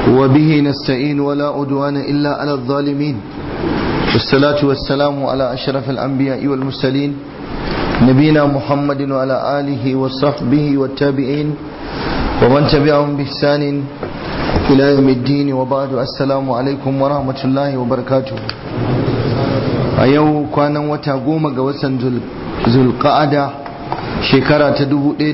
وبه نستعين ولا عدوان إلا على الظالمين والصلاة والسلام على أشرف الأنبياء والمرسلين نبينا محمد وعلى آله وصحبه والتابعين ومن تبعهم بإحسان إلى يوم الدين وبعد السلام عليكم ورحمة الله وبركاته أيو كان وتقوم قوسا ذو القعدة shekara ta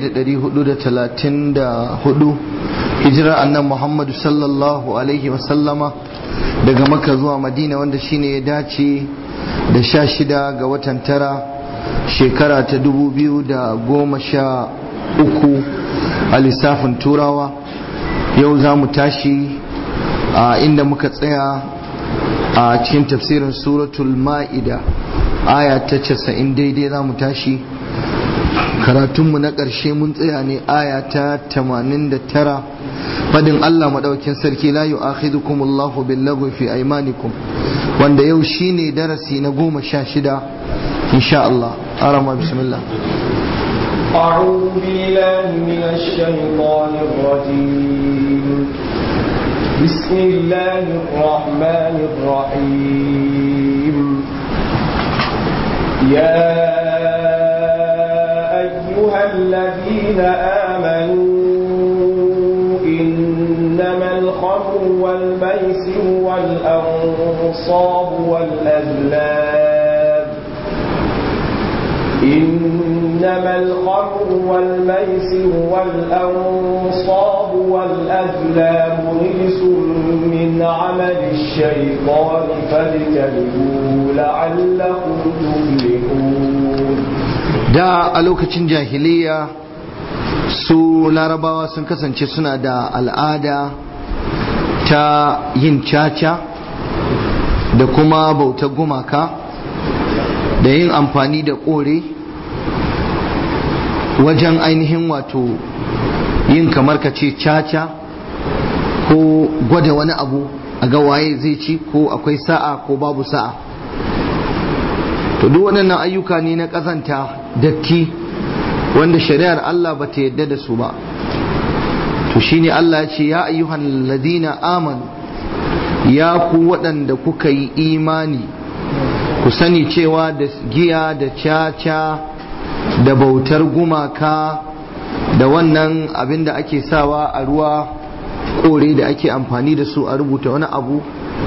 1434 hijirar annan muhammadu sallallahu alaihi wasallama daga maka zuwa madina wanda shine ya dace da sha shida ga watan tara shekara ta 2013 a lissafin turawa yau za mu tashi a inda muka tsaya a cikin tafsirin suratul ma'ida aya ta 90 daidai za mu tashi karatunmu na ƙarshe mun tsaya ne aya ta 89 fadin Allah maɗaukin sarki la yu'akhidukum Allahu bil fi aymanikum wanda yau shine darasi na goma sha shida insha Allah arama bismillah أعوذ بالله من الشيطان الرجيم بسم الله الرحمن الرحيم يا أيها الذين آمنوا إنما الخمر والميسر والأنصاب والأزلام إنما الخمر والميسر والأنصاب والأزلام رجس من عمل الشيطان فاجتنبوه لعلكم تفلحون da a lokacin jahiliya su larabawa sun kasance suna da al'ada ta yin caca da kuma bautar gumaka da yin amfani da kore wajen ainihin wato yin kamar ka ce caca ko gwada wani abu a ga waye zai ci ko akwai sa'a ko babu sa'a to duk waɗannan ayyuka ne na ƙazanta datti wanda shari'ar Allah ba ta yadda da su ba to shine Allah ya ce ya ayyuhan ladina amanu ya ku waɗanda kuka yi imani ku sani cewa da giya da caca da bautar gumaka da wannan abin da ake sawa a ruwa kore da ake amfani da su a rubuta wani abu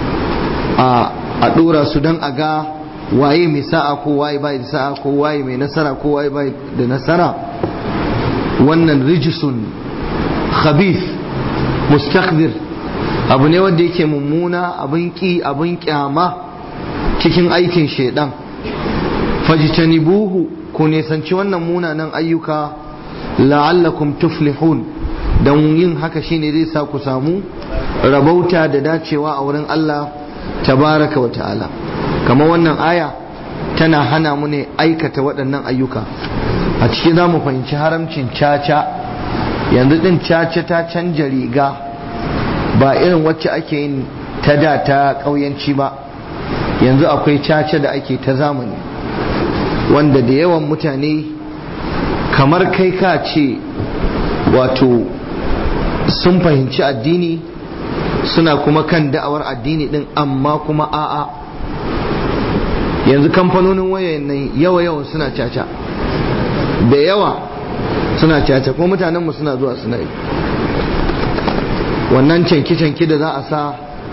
a ɗora su don a ga waye mai sa'a ko waye bai da sa'a ko waye mai nasara ko waye bai da nasara wannan rijisun khabith mustakbir abu ne wanda yake mummuna abin ki abin kyama cikin aikin shaidan fajtanibuhu ku nisanci wannan munanan ayyuka la'allakum tuflihun don yin haka shine zai sa ku samu rabauta da dacewa a wurin Allah tabaraka wa ta'ala kamar wannan aya tana hana mu ne aikata waɗannan ayyuka a ciki za mu fahimci haramcin caca yanzu ɗin caca ta canja riga ba irin wacce ake yin ta da ta ƙauyanci ba yanzu akwai caca da ake ta zamani wanda da yawan mutane kamar kai ka ce wato sun fahimci addini suna kuma kan da'awar addini ɗin amma kuma a'a yanzu kamfanonin wayoyin nan yawa yawan suna caca da yawa suna caca ko mutanenmu suna zuwa suna yi wannan canki-canki da za a sa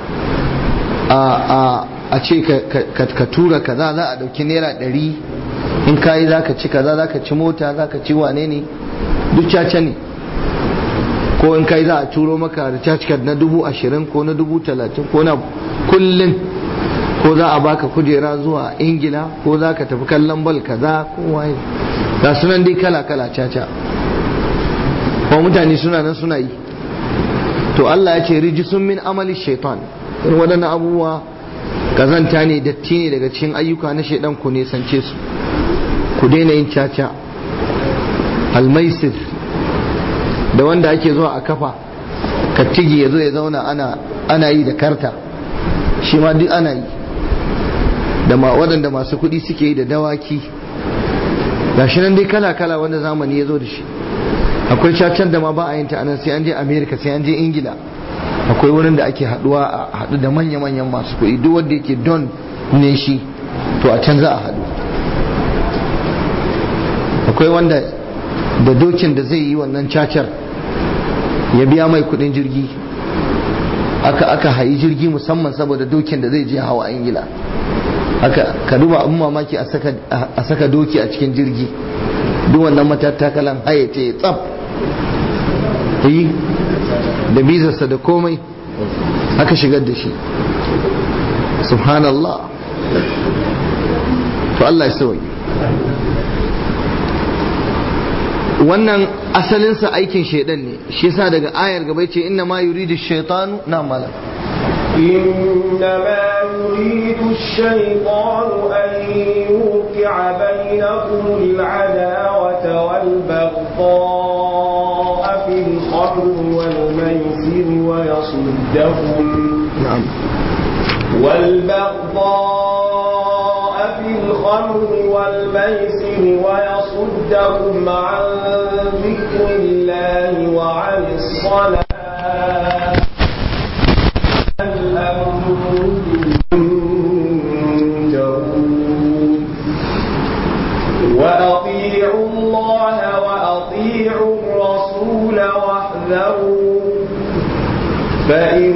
a ce ka tura kaza za a dauki naira ɗari in kayi za ka ci kaza za ka ci mota za ka ci wane ne duk caca ne ko in kai za a turo maka recharge card na dubu ashirin ko na dubu talatin ko na kullum ko za a baka kujera zuwa ingila ko za ka tafi kallon bal kaza ko waye ga sunan dai kala kala caca ko mutane suna nan suna yi to Allah ya ce rijisun min amali shaitan in waɗannan abubuwa kazanta ne datti ne daga cikin ayyuka na shaidan ku ne sance su ku daina yin caca almaisir da wanda ake zuwa a kafa kattigi ya zo ya zauna ana ana yi da karta shi ma duk ana yi da ma waɗanda masu kuɗi suke yi da dawaki gashi nan dai kala kala wanda zamani ya zo da shi akwai cacan da ma ba a yin ta anan sai an je america sai an je ingila akwai wurin da ake haduwa a hadu da manya-manyan masu kuɗi duk wanda yake don ne shi to a can za a hadu akwai wanda da dokin da zai yi wannan cacar ya biya mai kudin jirgi aka aka hayi jirgi musamman saboda dokin da zai je hawa ingila haka ka duba abin mamaki a saka doki a cikin jirgi duk wannan matattakalan haye ce tsaf yi da bizarsa da komai aka shigar da shi subhanallah to Allah ya sauyi wannan asalinsa aikin shaidan ne shi yasa daga ayar gaba ce inna ma yuridu shaitanu na mala إنما يريد الشيطان أن يوقع بينكم العداوة والبغضاء في الخمر والميسر ويصدكم na'am والبغضاء في الخمر والميسر ويصدكم عن ذكر الله وعن الصلاة هل أنتم منتهون وأطيعوا الله وأطيعوا الرسول واحذروا فإن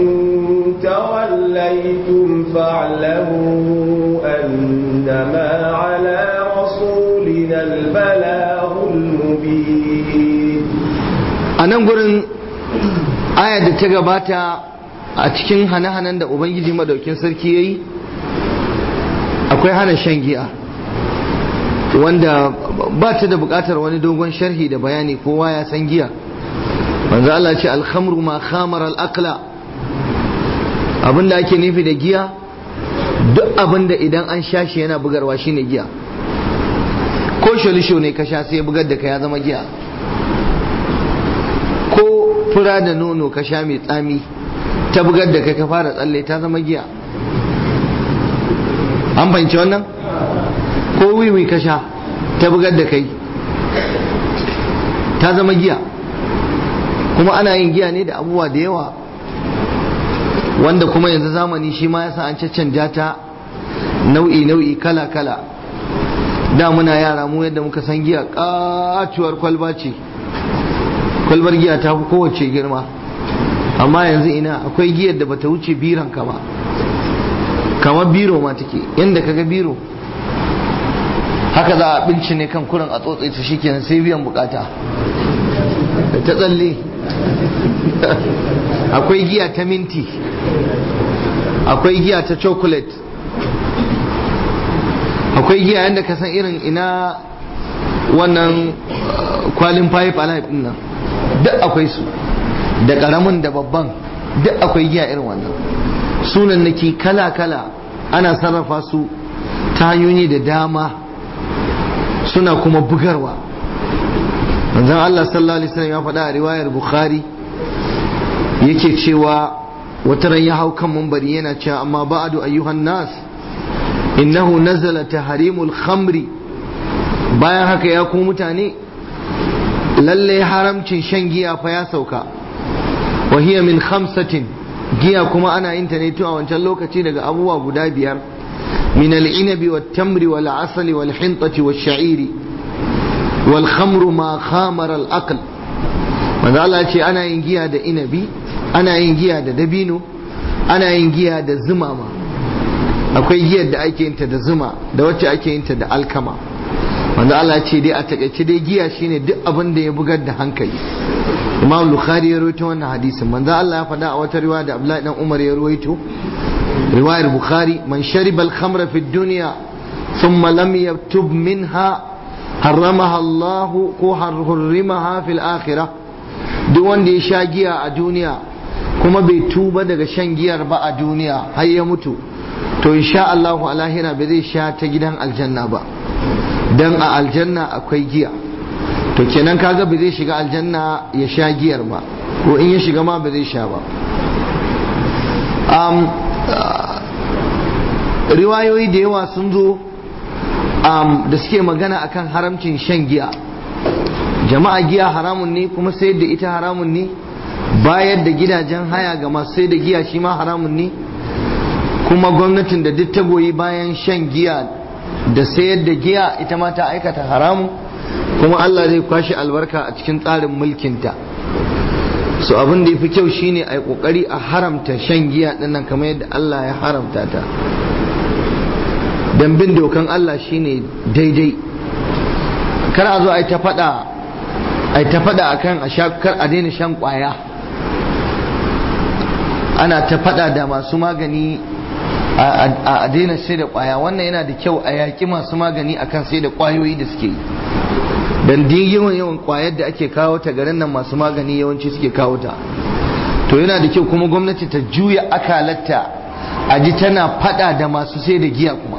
توليتم فاعلموا أنما على رسولنا البلاغ المبين a nan gurin ayar da ta gabata a cikin hane-hanen da ubangiji madaukin sarki ya yi akwai hana shan giya wanda ba ta da bukatar wani dogon sharhi da bayani kowa ya san giya manzo Allah ce alhamru ma khamar al-aqla abinda ake nufi da giya duk abinda idan an sha shi yana bugarwa shine giya ko sholisho ne ka sha sai ya bugar da ka ya zama giya ko fura da nono ka sha mai tsami ta bugar da kai ka fara tsalle ta zama giya an fahimci wannan ko wiwi ka sha ta bugar da kai ta zama giya kuma ana yin giya ne da abubuwa da yawa wanda kuma yanzu zamani shi ma yasa an caccanja ta nau'i nau'i kala kala da muna yara mu yadda muka san giya katuwar kwalba ce kwalbar giya ta fi kowace girma amma yanzu ina akwai giyar da bata wuce biran ka ba kamar biro ma take yadda kaga biro haka za a binci ne kan kurin a tsotse ta shikenan sai biyan bukata da ta tsalle akwai giya ta minti akwai giya ta chocolate akwai giya yadda ka san irin ina wannan uh, kwalin five alive din nan duk akwai su da karamin da babban duk akwai giya irin wannan sunan nake kala-kala ana sarrafa su ta hanyoyi da dama suna kuma bugarwa manzon Allah sallallahu alaihi wasallam ya faɗa a riwayar Bukhari yake cewa wata ran ya hau kan mambari yana cewa amma ba'adu ayyuhan nas innahu nazala tahrimul khamri bayan haka ya ku mutane lalle haramcin shan giya fa ya sauka wa hiya min khamsatin giya kuma ana yin ta ne tun a wancan lokaci daga abubuwa guda biyar min al-inabi wat tamri wal asali wal hintati wash sha'iri wal khamru ma khamara al-aql manzo Allah ya ce ana yin giya da inabi ana yin giya da dabino ana yin giya da zuma ma akwai giyar da ake yinta da zuma da wacce ake yinta da alkama wanda Allah ce dai a takaice dai giya shine duk abin da ya bugar da hankali Imam Bukhari ya rawaito wannan hadisin manzo Allah ya faɗa a wata riwaya da Abdullahi dan Umar ya rawaito riwayar Bukhari man shariba al-khamra fi dunya thumma lam yaktub minha harramaha Allah ko harrimaha fil akhirah duk wanda ya sha giya a duniya kuma bai tuba daga shan giyar ba a duniya har ya mutu to insha Allah a lahira ba zai sha ta gidan aljanna ba dan a aljanna akwai giya to kenan kaga ba zai shiga aljanna ya sha giyar ba ko in ya shiga ma ba zai sha ba um, riwayoyi da yawa sun zo um, da suke magana akan haramcin shan giya jama'a giya haramun ne kuma sayar da ita haramun ne bayar da gidajen haya ga masu sai da giya shi ma haramun ne kuma gwamnatin da duk ta goyi bayan shan giya da sayar da giya ita ma ta aikata haramun kuma Allah zai kwashe albarka a cikin tsarin mulkinta so abin da ya fi kyau shine a yi kokari a haramta shan giya dinnan kamar yadda Allah ya haramta ta don bin dokan Allah shine daidai kar a zo a yi ta faɗa a yi ta faɗa akan a kar a daina shan ƙwaya ana ta faɗa da masu magani a daina sai da ƙwaya wannan yana da kyau a yaƙi masu magani akan sai da ƙwayoyi da suke yi dan din yawan yawan ƙwayar da ake kawo ta garin nan masu magani yawanci suke kawo ta to yana da kyau kuma gwamnati ta juya akalatta a ji tana faɗa da masu sai da giya kuma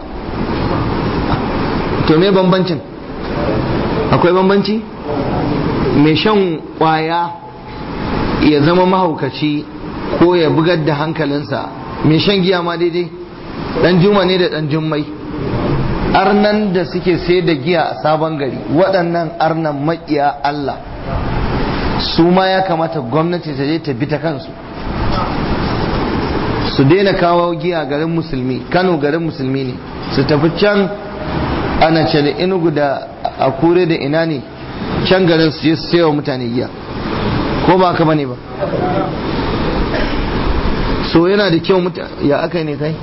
to me bambancin akwai bambanci mai shan ƙwaya ya zama mahaukaci ko ya bugar da hankalinsa mai shan giya ma daidai dan juma ne da dan jummai arnan da suke sai da giya a sabon gari waɗannan arnan maƙiya Allah su ma ya kamata gwamnati ta je ta bi ta kansu su daina kawo giya garin musulmi kano garin musulmi ne su tafi can ana ce da inugu da akure da ina ne can garin su je su sayawa mutane giya ko ba ka bane ba so yana da kyau ya aka ne kai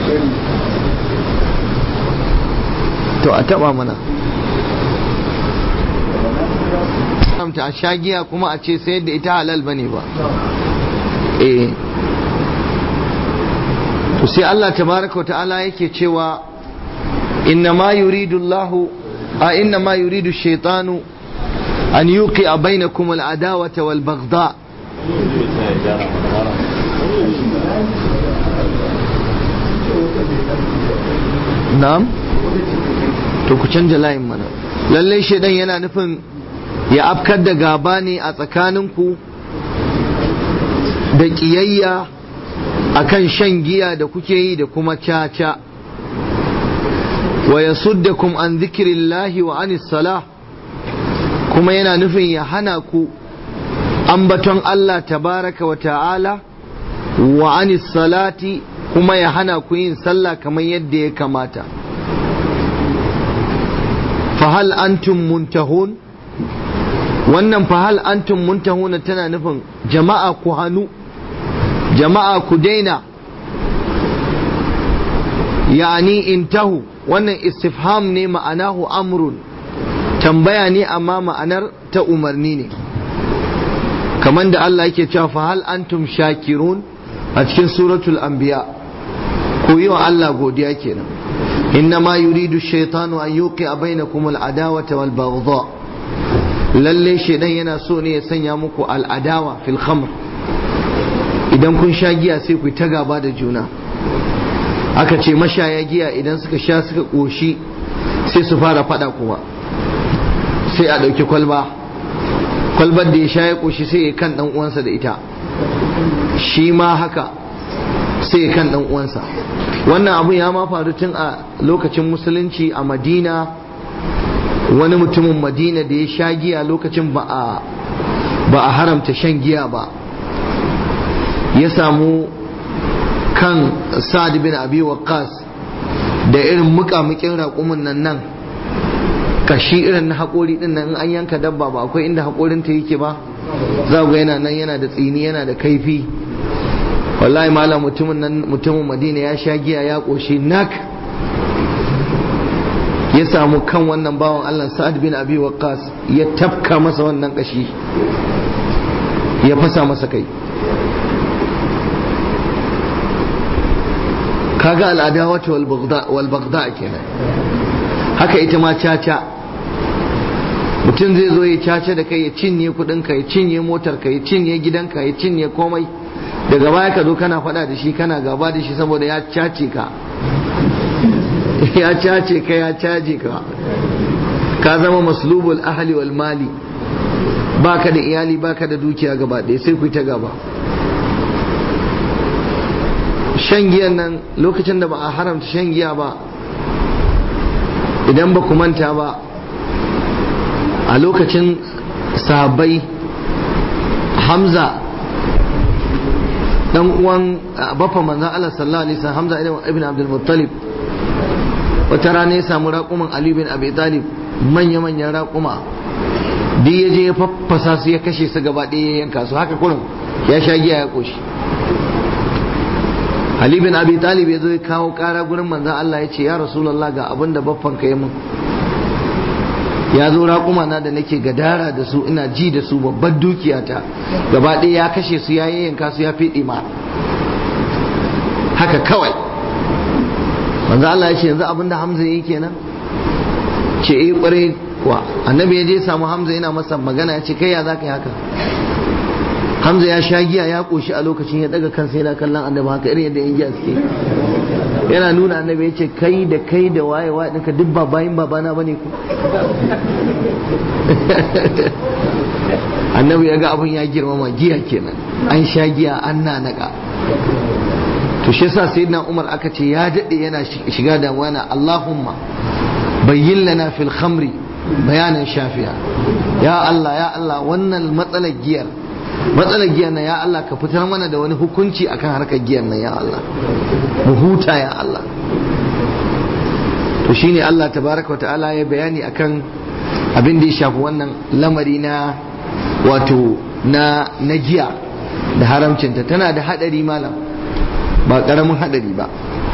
to a taba mana ta a sha giya kuma a ce sayar da ita halal bane ba eh to sai Allah tabaraka ta'ala yake cewa inna ma yuridu Allah a inna ma yuridu shaytanu an yuqi bainakum al-adawata wal baghdha na'am to ku canja layin mana lallai shaidan yana nufin ya afkar da gaba ne a tsakaninku da ƙiyayya akan shan giya da kuke yi da kuma caca wa yasuddakum an zikirillahi wa anis salah kuma yana nufin ya hana ku ambaton Allah tabaraka wa ta'ala wa anis salati kuma ya hana ku yin sallah kamar yadda ya kamata fahal antum muntahun wannan fahal antum muntahun tana nufin jama'a ku hannu jama'a ku daina yani intahu wannan istifham ne ma'anahu amrun tambaya ne amma ma'anar ta umarni ne kamar da Allah yake cewa fahal antum shakirun a cikin suratul anbiya ku yi wa Allah godiya kenan inna ma yuridu shaitanu an yuqi bainakum al-adawata wal baghdha lalle shaidan yana so ne ya sanya muku al-adawa fil khamr idan kun sha giya sai ku ta gaba da juna aka ce mashaya giya idan suka sha suka koshi sai su fara fada kuma sai a ɗauki kwalba kwalbar da ya sha ya koshi sai ya kan dan uwansa da ita shi ma haka sai ya kan dan uwansa wannan abu ya ma faru tun a lokacin musulunci a madina wani mutumin madina da ya sha giya lokacin ba a ba a haramta shan giya ba ya samu kan sa'ad bin abi waqqas da irin muƙamuƙin raƙumin nan nan kashi irin na haƙori din nan in an yanka dabba ba akwai inda haƙorinta yake ba za ga yana nan yana da tsini yana da kaifi wallahi malam mutumin nan mutumin madina ya sha giya ya ƙoshi nak ya samu kan wannan bawan allah sa'ad bin abi waqqas ya tafka masa wannan kashi ya fasa masa kai kaga al'adawata wal bagda kenan haka ita ma caca mutum zai zo ya caca da kai ya cinye kudinka ya cinye motarka ya cinye gidanka ya cinye komai daga baya ka zo kana faɗa da shi kana gaba da shi saboda ya cace ka ya cace ka ya caje ka ka zama maslubul ahli wal mali baka da iyali baka da dukiya gaba ɗaya sai ku ta gaba shan giyan nan lokacin da ba a haramta shan giya ba idan ba ku manta ba a lokacin sahabbai hamza dan uwan bafa manzon Allah sallallahu alaihi wasallam Hamza ibn Abdul Muttalib wata rana ya samu raƙuman Ali bin Abi Talib manya manyan raƙuma duk ya je ya faffasa su ya kashe su gaba ɗaya ya yanka su haka kurin ya sha giya ya koshi Ali bin Abi Talib ya zo ya kawo ƙara gurin manzon Allah ya ce ya Rasulullah ga abin da baffan ka yi min ya zo raƙuma na da nake gadara da su ina ji da su babbar dukiyata gaba ɗaya ya kashe su ya yanka su ya fiɗe ma haka kawai manzo Allah ya ce yanzu abin da Hamza yake kenan ce eh ƙwarai kuwa annabi ya je samu Hamza yana masa magana ya ce kai ya zaka yi haka Hamza ya sha giya ya koshi a lokacin ya daga kansa yana kallon annabi haka irin yadda yan giya suke yana nuna annabi ya ce kai da kai da waye waye ɗinka duk ba bayin babana bane ku annabi ya ga abin ya girmama giya kenan an sha giya an nanaka to shi yasa sayyidina Umar aka ce ya dade yana shiga da wani Allahumma bayyin lana fil khamri bayanan shafiya ya Allah ya Allah wannan matsalar giyar matsalar giyar nan ya Allah ka fitar mana da wani hukunci akan harkar giyar nan ya Allah mu huta ya Allah to shine Allah tabaraka wa ta'ala ya bayani akan abin da ya shafi wannan lamari na wato na na giya da haramcinta tana da hadari malam ba karamin hadari ba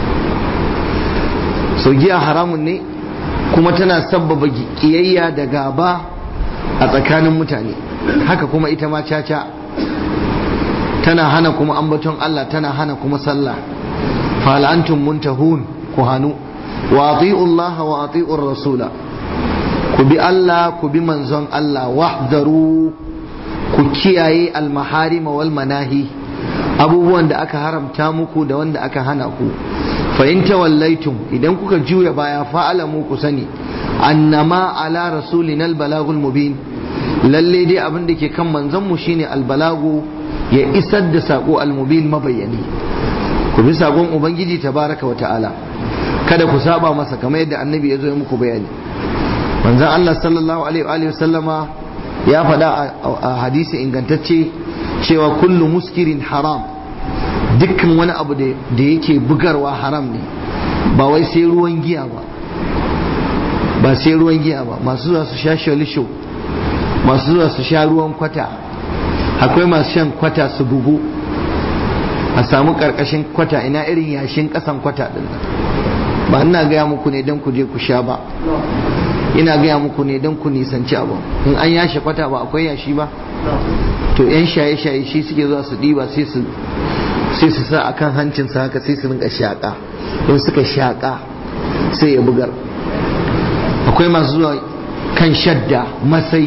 so giya haramun ne kuma tana sabbaba kiyayya da gaba a tsakanin mutane haka kuma ita ma caca tana hana kuma ambaton Allah tana hana kuma sallah fal antum muntahun ku hanu wa ati'u Allah wa ati'u rasula ku bi Allah ku bi manzon Allah wahdaru ku kiyaye al-maharim wal manahi abubuwan da aka haramta muku da wanda aka hana ku fa in tawallaitum idan kuka juya baya fa'alamu ku sani annama ala rasulina al-balagul mubin lalle dai abin da ke kan manzon mu shine al-balagu ya isar da sako al-mubin mabayyani ku bi sakon ubangiji tabaraka wa ta'ala kada ku saba masa kamar yadda annabi ya zo ya muku bayani manzon Allah sallallahu alaihi wa sallama ya faɗa a hadisi ingantacce cewa kullu muskirin haram dukkan wani abu da yake bugarwa haram ne ba wai sai ruwan giya ba ba sai ruwan giya ba masu zuwa su sha shalisho masu zuwa su sha ruwan kwata akwai masu shan kwata su bugu a samu karkashin kwata ina irin yashin kasan kwata din ba ina gaya muku ne don ku je ku sha ba ina gaya muku ne don ku nisanci abu in an yashe kwata ba akwai yashi ba to yan shaye-shaye shi suke zuwa su ɗiba sai su sai su sa akan hancinsa haka sai su rinka shaƙa don suka shaƙa sai ya bugar akwai masu zuwa kan shadda masai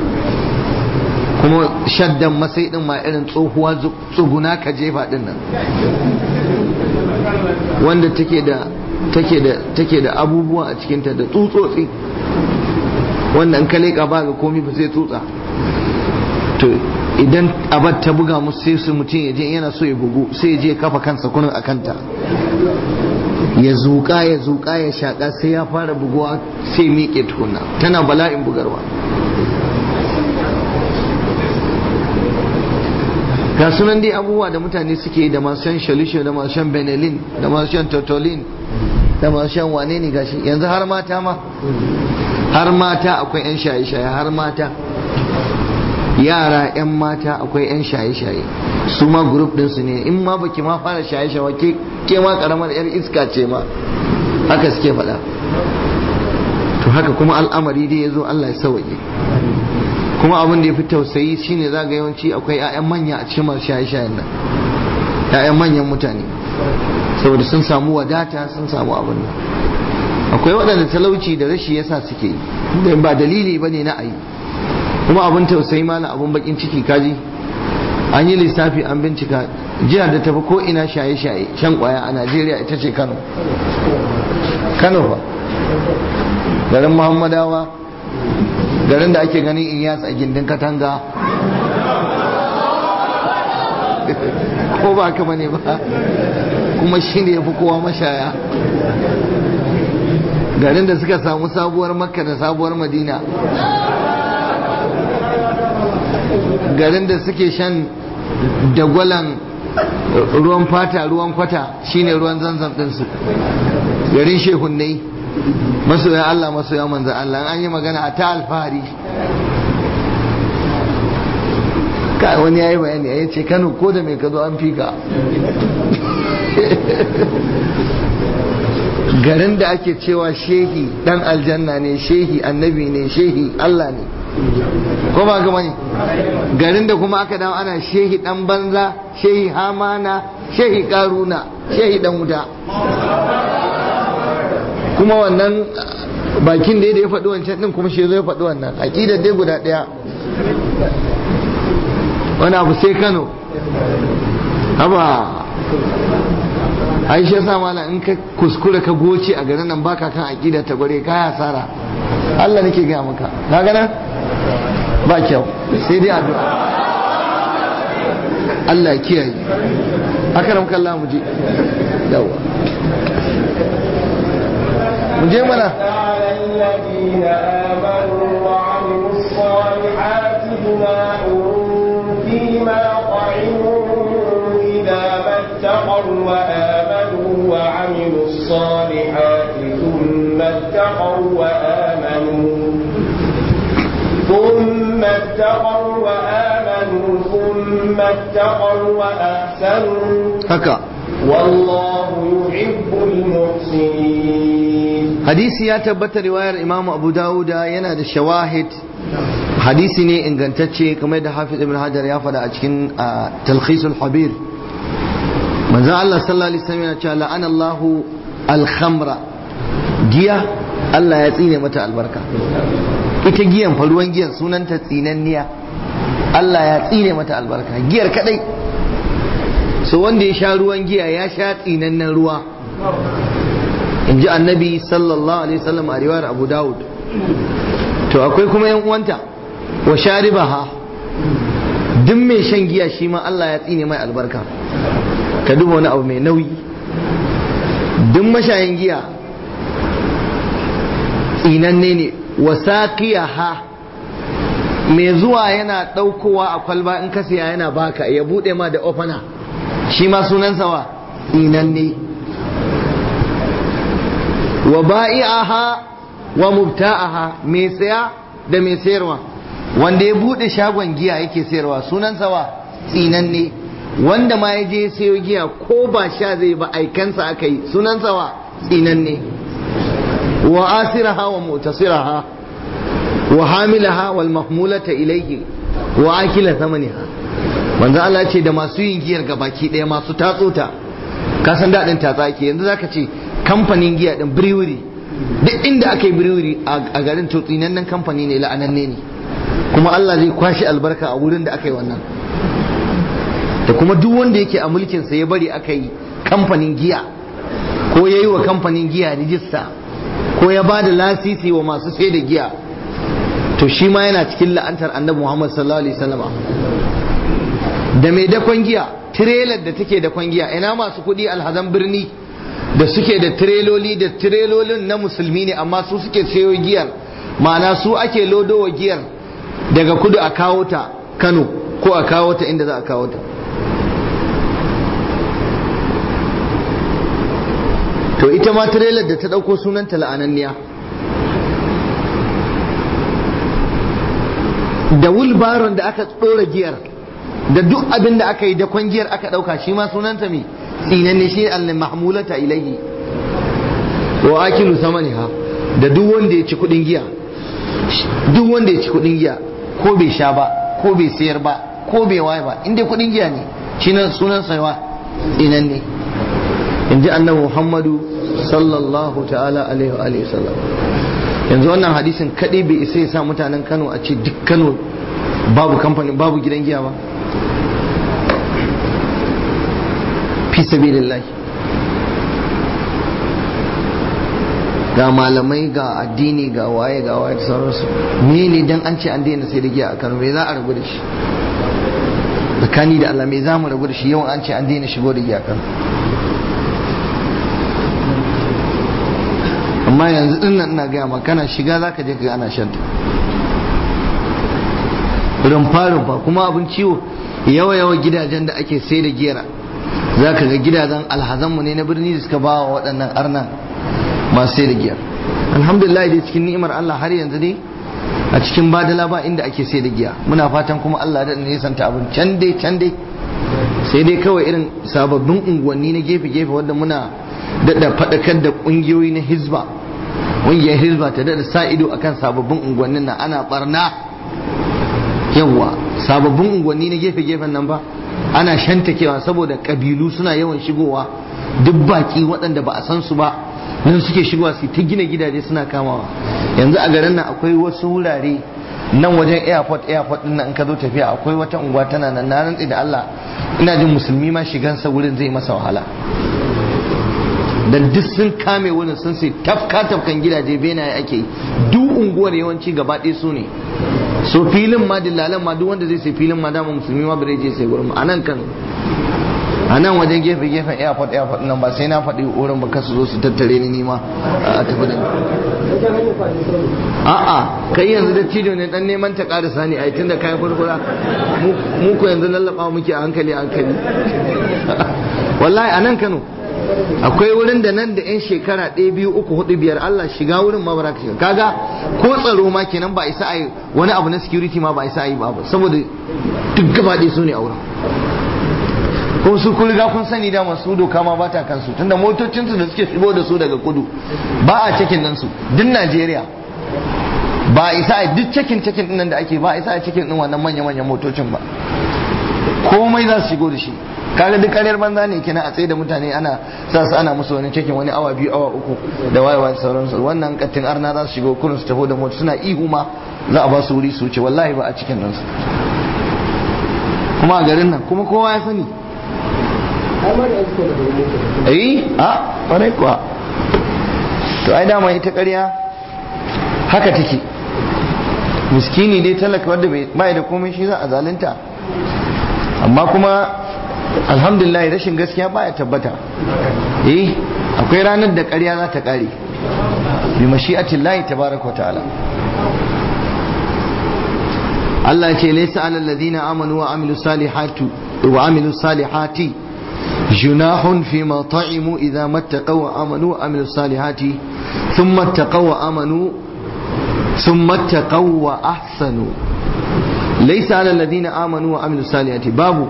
kuma shaddan masai din ma irin tsohuwa tsuguna ka jefa din nan wanda take da take da take da abubuwa a cikinta da tsutsotsi wanda in ka leƙa ba ga komi ba sai tsutsa to idan abar ta buga musu sai su mutum ya je yana so ya bugu sai ya je kafa kansa kunin a kanta ya zuƙa ya zuƙa ya shaƙa sai ya fara buguwa sai miƙe tukuna tana bala'in bugarwa ga sunan dai abubuwa da mutane suke da masu shan shalisho da masu shan benelin da masu shan totolin da masu shan wane ne gashi yanzu har mata ma har mata akwai 'yan shaye-shaye har mata yara 'yan mata akwai 'yan shaye-shaye su ma grup ɗinsu ne in ma baki ma fara shaye-shaye ke ke ma karamar 'yar iska ce ma haka suke faɗa to haka kuma al'amari dai ya zo Allah ya sauke kuma abin da ya fi tausayi shine za ga yawanci akwai 'ya'yan manya a cikin masu shaye-shayen nan 'ya'yan manyan mutane saboda sun samu wadata sun samu abin nan akwai waɗanda talauci da rashi yasa suke yi da ba dalili bane na ayi kuma abin tausayi malam abin bakin ciki kaji an yi lissafi an bincika jihar da tafi ko ina shaye-shaye shan kwaya a najeriya ita ce kano kano ba garin muhammadawa garin da ake ganin in yatsa gindin katanga ko ba haka bane ba kuma shi ne ya fi kowa mashaya garin da suka samu sabuwar makka da sabuwar madina garin da suke shan dagwalan ruwan fata ruwan kwata shine ruwan zanzam ɗinsu garin shehunnai masoya Allah masoya manzan Allah an yi magana a ta alfahari ka wani ya yi bayani ya ce kano ko da mai ka zo an fi ka garin da ake cewa shehi dan aljanna ne shehi annabi ne shehi Allah ne ko ba gama ne garin da kuma aka dawo ana shehi dan banza shehi hamana shehi karuna shehi dan wuta kuma wannan bakin da ya faɗi wancan din kuma shi zo ya faɗi wannan aƙidar dai guda ɗaya wani abu sai kano haba aisha sa mala in ka kuskura ka goce a garin nan baka kan aqida ta gware ka hasara Allah nake ga maka ka gana ba kyau sai dai addu'a Allah ya kiyaye akaram kallah mu je yawa mu je mana الذين آمنوا وعملوا الصالحات جناح فيما طعموا إذا ما اتقوا وآمنوا وعملوا الصالحات ثم اتقوا وآمنوا ثم اتقوا وآمنوا ثم اتقوا وأحسنوا haka والله يحب المحسنين hadisi ya tabbata riwayar imamu abu dawuda yana da shawahid hadisi ne ingantacce kamar da hafiz ibn hajar ya faɗa a cikin talkhisul habir manzon Allah sallallahu alaihi wasallam yana cewa la'ana Allahu al-khamra giya Allah ya tsine mata albarka ita giyan fa ruwan giyan sunanta tsinanniya Allah ya tsine mata albarka giyar kadai so wanda ya sha ruwan giya ya sha tsinannen ruwa in ji annabi sallallahu alaihi wasallam a riwayar abu dawud to akwai kuma yan uwanta wa sharibaha duk mai shan giya shi ma Allah ya tsine mai albarka ka duba wani abu mai nauyi duk mashayin giya tsinanne ne wa saqiyaha mai zuwa yana ɗaukowa a kwalba in ka siya yana baka ya buɗe ma da ofana shi ma sunansa wa tsinanne wa ba'i'aha wa mubta'aha mai saya da mai sayarwa wanda ya bude shagon giya yake sayarwa sunansa wa tsinanne wanda ma ya je sayo giya ko ba sha zai ba aikansa aka yi sunansa wa tsinanne wa asiraha wa mutasiraha wa hamilaha wal mahmulata ilayhi wa akila thamaniha manzo Allah ce da masu yin giyar gabaki daya masu tatsota ka san dadin tatsa ke yanzu zaka ce kamfanin giya din brewery duk inda aka yi brewery a garin to tsinannen kamfani ne la'ananne ne kuma Allah zai kwashi albarka a wurin da aka yi wannan da kuma duk wanda yake a mulkinsa ya bari aka yi kamfanin giya ko ya yi wa kamfanin giya rijista ko ya ba da lasisi wa masu sai da giya to shi ma yana cikin la'antar annabi Muhammad sallallahu alaihi wasallama da mai dakon giya tirelar da take dakon giya ina masu kuɗi alhazan birni da suke da tireloli da tirelolin na musulmi ne amma su suke sayo giyar ma'ana su ake lodowa giyar daga kudu a kawo ta kano ko a kawo ta inda za a kawo ta to ita ma tirelar da ta ɗauko sunanta la'ananniya da wulbaron da aka ɗora giyar da duk abin da aka yi da kwangiyar aka ɗauka shi ma sunanta mai tsinanne shi al-mahmulata ilayhi wa akilu samaniha da duk wanda ya ci kudin giya duk wanda ya ci kudin giya ko bai sha ba ko bai sayar ba ko bai waye ba inda kudin giya ne shi nan sunan saiwa tsinanne in ji annabi muhammadu sallallahu ta'ala alaihi wa alihi sallam yanzu wannan hadisin kadai bai isa ya sa mutanen kano a ce duk kano babu kamfani babu gidan giya ba fi sabilillahi ga malamai ga addini ga waye ga waye da sauransu me ne dan an ce an daina sai da giya a Kano me za a rabu da shi tsakani da Allah me za mu rabu da shi yawan an ce an daina shigo da giya a Kano amma yanzu din nan ina gaya maka kana shiga zaka je ka ana shanta rumfa rumfa kuma abin ciwo yawa yawa gidajen da ake sai da giyar za ka ga gidajen alhazanmu ne na birni da suka ba wa waɗannan arnan masu sai da giya alhamdulillah dai cikin ni'imar Allah har yanzu dai a cikin badala ba inda ake sai da giya muna fatan kuma Allah da nisanta abin can dai can dai sai dai kawai irin sababbin unguwanni na gefe-gefe wanda muna daɗa faɗakar da ƙungiyoyi na hizba ƙungiyar hizba ta daɗa sa ido akan sababbin unguwannin nan ana barna yawa sababbin unguwanni na gefe-gefen nan ba ana shantakewa saboda ƙabilu suna yawan shigowa duk baki waɗanda ba a san su ba nan suke shigowa su ta gina gidaje suna kamawa yanzu a garin nan akwai wasu wurare nan wajen airport airport din nan in ka zo tafiya akwai wata unguwa tana nan na rantsi da Allah ina jin musulmi ma shigansa wurin zai masa wahala dan duk sun kame wurin sun sai tafka tafkan gidaje benaye ake yi duk unguwar yawanci gaba ɗaya su ne so filin ma dillalan ma duk wanda zai sai filin ma dama musulmi ma bare je sai gurin a nan Kano a nan wajen gefe gefen airport airport nan ba sai na faɗi wurin ba kasu zo su tattare ni nima a tafi da a'a kai yanzu da cido ne dan neman ta ƙara sani a tun da kayan kurkura mu ko yanzu lallaba muke a hankali a hankali wallahi a nan Kano akwai wurin da nan da yan shekara ɗaya biyu uku hudu biyar Allah shiga wurin ma bara shiga kaga ko tsaro ma kenan ba isa a yi wani abu na security ma ba isa a yi ba saboda duk gaba ɗaya su ne a wurin kuma su kun riga kun sani da masu doka ma ba ta kansu tunda motocinsu da suke shigo da su daga kudu ba a cikin nan su duk Najeriya ba isa a duk cikin cikin din nan da ake ba isa a cikin din wannan manya manyan motocin ba komai za su shigo da shi kaga duk karyar banza ne kina a tsaye da mutane ana sa su ana musu wani cikin wani awa biyu awa uku da wayewa da sauransu wannan kattin arna za su shigo kurin su tafi da mota suna ihu ma za a ba su wuri su wuce wallahi ba a cikin nan su kuma a garin nan kuma kowa ya sani eh a ƙwarai kuwa to ai dama ita ƙarya haka take miskini dai talaka wanda bai da komai shi za a zalunta amma kuma alhamdulillah rashin gaskiya baya tabbata eh akwai ranar da ƙarya za ta ƙare bi mashi'atin lahi tabaraka wa ta'ala Allah ya ce laysa alal ladina amanu wa amilu salihati wa amilu salihati جناح فيما طعموا إذا ما اتقوا وآمنوا وعملوا الصالحات ثم اتقوا وآمنوا ثم اتقوا وأحسنوا ليس على الذين آمنوا وعملوا الصالحات باب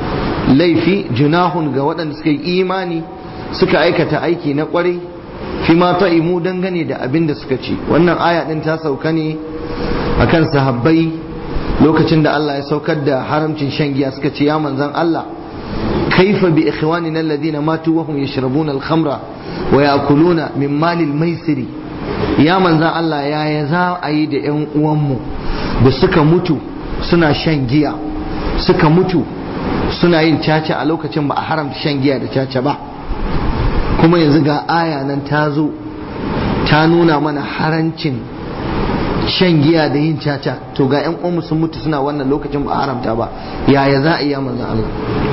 laifi junahun ga waɗanda suka yi imani suka aikata aiki na ƙwarai fi ma ta'imu dangane da abin da suka ci wannan aya ɗin ta sauka ne akan sahabbai lokacin da Allah ya saukar da haramcin shan giya suka ce ya manzan Allah كيف بإخواننا الذين ماتوا وهم يشربون الخمر ويأكلون من مال الميسر يا من ذا الله يا يزا أيد أن أمو بسكا متو سنا شنجيا سكا متو suna yin caca a lokacin ba a haramta shan giya da caca ba kuma yanzu ga aya nan ta zo ta nuna mana harancin shan giya da yin caca to ga 'yan uwanmu sun mutu suna wannan lokacin ba a haramta ba yaya za a iya manzan Allah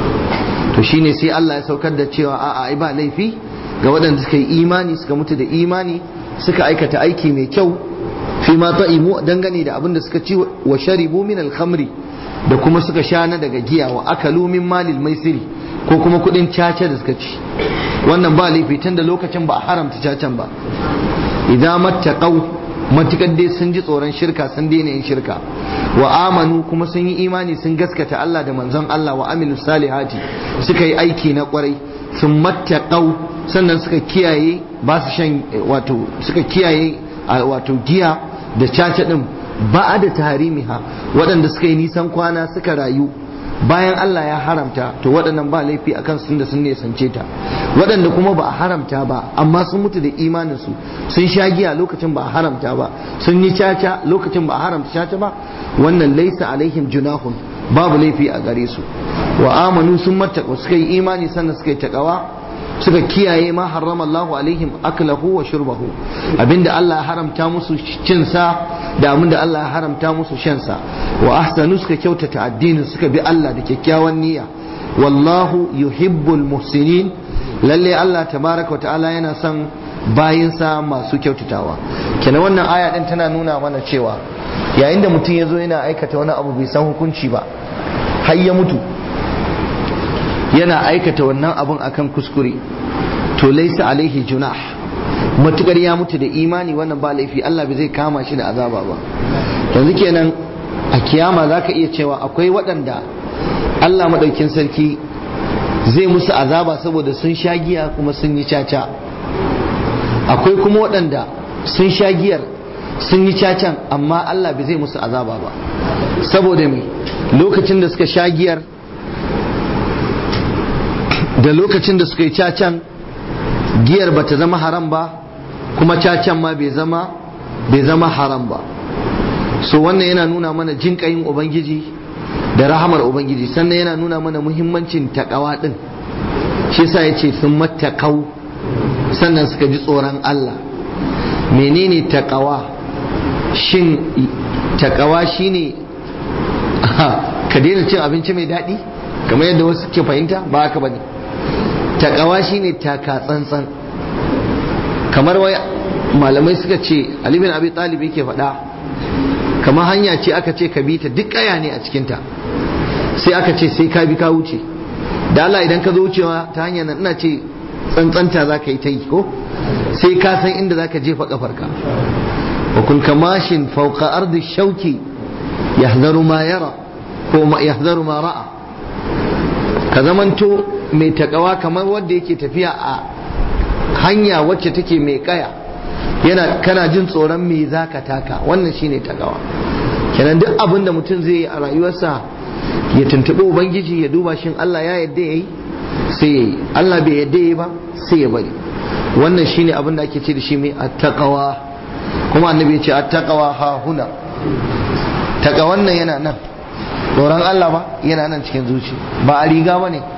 to shine sai Allah ya saukar da cewa a'a ai ba laifi ga waɗanda suka yi imani suka mutu da imani suka aikata aiki mai kyau fi ma ta'imu dangane da abin da suka ci wa sharibu min al-khamri da kuma suka sha na daga giya wa akalu min malil maisiri ko kuma kudin caca da suka ci wannan ba laifi tun da lokacin ba a haramta cacan ba idan mattaqau matukar dai sun ji tsoron shirka sun daina yin shirka wa amanu kuma sun yi imani sun gaskata Allah da manzon Allah wa amilu salihati suka yi aiki na kwarai sun mattaqau sannan suka kiyaye ba su shan wato suka kiyaye wato giya da caca din ba da taharimiha waɗanda suka yi nisan kwana suka rayu bayan Allah ya haramta to waɗannan ba laifi akan sun da sun nesance ta waɗanda kuma ba a haramta ba amma sun mutu da imaninsu sun sha giya lokacin ba a haramta ba sun yi caca lokacin ba a haramta caca ba wannan laisa alaihim junahun babu laifi a gare su wa amanu sun mattaka suka yi imani sannan suka yi takawa suka kiyaye ma harrama Allahu alaihim aklahu wa shurbahu abinda Allah ya haramta musu cin sa da abinda Allah ya haramta musu shan sa wa ahsanu suka kyautata addinin suka bi Allah da kyakkyawan niyya wallahu yuhibbul muhsinin lalle Allah tabaraka wa ta'ala yana son bayinsa masu kyautatawa kenan wannan aya din tana nuna mana cewa yayin da mutum ya zo yana aikata wani abu bai san hukunci ba har ya mutu yana aikata wannan abun akan kuskure to laisa alaihi junah matukar ya mutu da imani wannan ba laifi Allah bai zai kama shi da azaba ba yanzu kenan a kiyama zaka iya cewa akwai waɗanda Allah maɗaukin sarki zai musu azaba saboda sun sha giya kuma sun yi caca akwai kuma waɗanda sun sha giyar sun yi cacan amma Allah bai zai musu azaba ba saboda me lokacin da suka sha giyar da lokacin da suka yi cacan giyar bata zama haram ba kuma cacan ma bai zama bai zama haram ba so wannan yana nuna mana jinƙayin ubangiji da rahamar ubangiji sannan yana nuna mana muhimmancin takawa din shi yasa yace sun matakau sannan suka ji tsoron Allah menene takawa shin takawa shine ka daina cin abinci mai daɗi kamar yadda wasu ke fahimta ba haka bane takawa shine taka tsantsan kamar wai malamai suka ce Ali bin Abi Talib yake faɗa kamar hanya ce aka ce ka bi ta duk kaya ne a cikinta sai aka ce sai ka bi ka wuce da Allah idan ka zo wucewa ta hanyar nan ina ce tsantsanta za ka yi ta yi ko sai ka san inda za ka jefa kafarka wa kun kamashin fauka ardi shauki yahzaru ma yara ko yahzaru ma ra'a ka zamanto mai takawa kamar wanda yake tafiya a hanya wacce take mai kaya yana kana jin tsoron me za ka taka wannan shine takawa kenan duk abin da mutum zai yi a rayuwarsa ya tuntuɓi ubangiji ya duba shin Allah ya yadda ya yi sai ya yi Allah bai yadda ya yi ba sai ya bari wannan shine abin da ake ce da shi mai attaqawa kuma annabi ya ce attaqawa ha huna takawan nan yana nan tsoron Allah ba yana nan cikin zuci ba a riga ba ne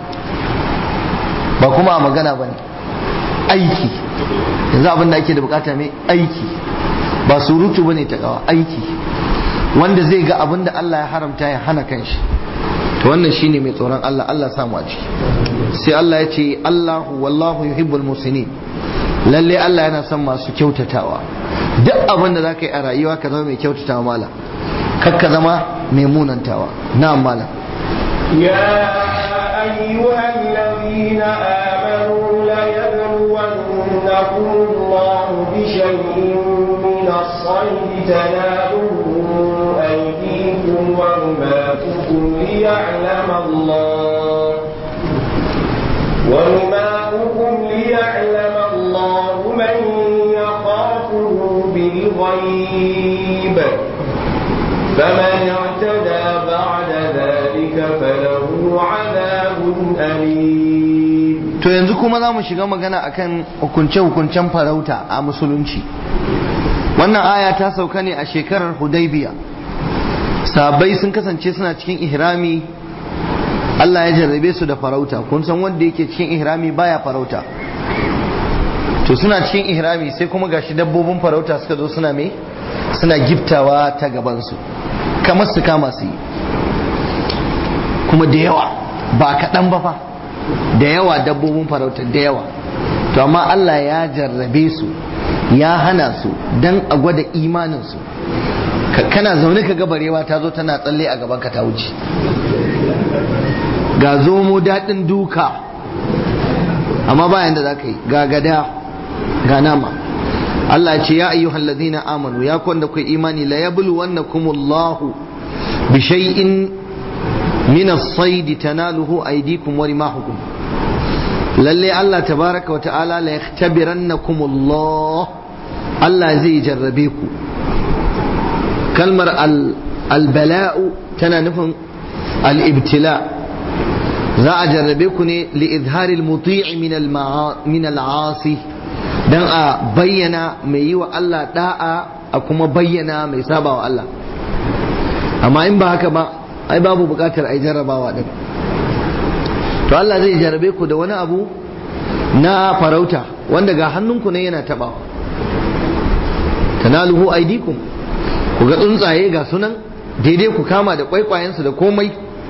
ba kuma a magana ba ne aiki yanzu abin da ake da bukata mai aiki ba surutu bane ta kawa aiki wanda zai ga abin da Allah ya haramta ya hana kanshi to wannan shine mai tsoron Allah Allah samu a ciki sai Allah ya ce Allahu wallahu yuhibbul musinin lalle Allah yana son masu kyautatawa duk abin da zaka yi a rayuwa ka zama mai kyautatawa mala kar ka zama mai munantawa na'am mala يا أيها الذين آمنوا ليبلونكم الله بشيء من الصيد تناله أيديكم ورماكم ليعلم الله ورماؤكم ليعلم الله من يخافه بالغيب فمن اعتدى بعد ذلك فله عذاب أليم to yanzu kuma za mu shiga magana akan hukunce-hukuncen farauta a musulunci wannan aya ta sauka ne a shekarar hudaybiya sabai sun kasance suna cikin ihrami Allah ya jarrabe su da farauta kun san wanda yake cikin ihrami baya farauta to suna cikin ihrami sai kuma gashi dabbobin farauta suka zo suna me suna giftawa ta gabansu kamar su kama su yi kuma da yawa ba kaɗan ba fa da yawa dabbobin farauta da yawa to amma Allah ya jarrabe su ya hana su dan a gwada imaninsu kana zaune ka barewa ta zo tana tsalle a gaban ka ta wuce ga zomo daɗin duka amma bayan da za ka yi ga gada ga nama Allah ce ya ayyuhal ladina amanu ya kwanda kai imani la yablu wannakumullahu bi shay'in min as-sayd tanaluhu aydikum wa rimahukum lalle Allah tabaraka wa ta'ala la yakhtabirannakumullah Allah zai jarrabe ku kalmar al-bala'u tana nufin al-ibtila za a jarrabe ku ne li izharil muti'i min al-asi dan a bayyana mai yi wa Allah da'a a kuma bayyana mai saba wa Allah amma in ba haka ba ai babu bukatar ai jarrabawa din to Allah zai jarrabe ku da wani abu na farauta wanda ga hannunku ne yana tabawa tanaluhu aidikum ku ga tsuntsaye ga sunan daidai ku kama da kwaikwayensu da komai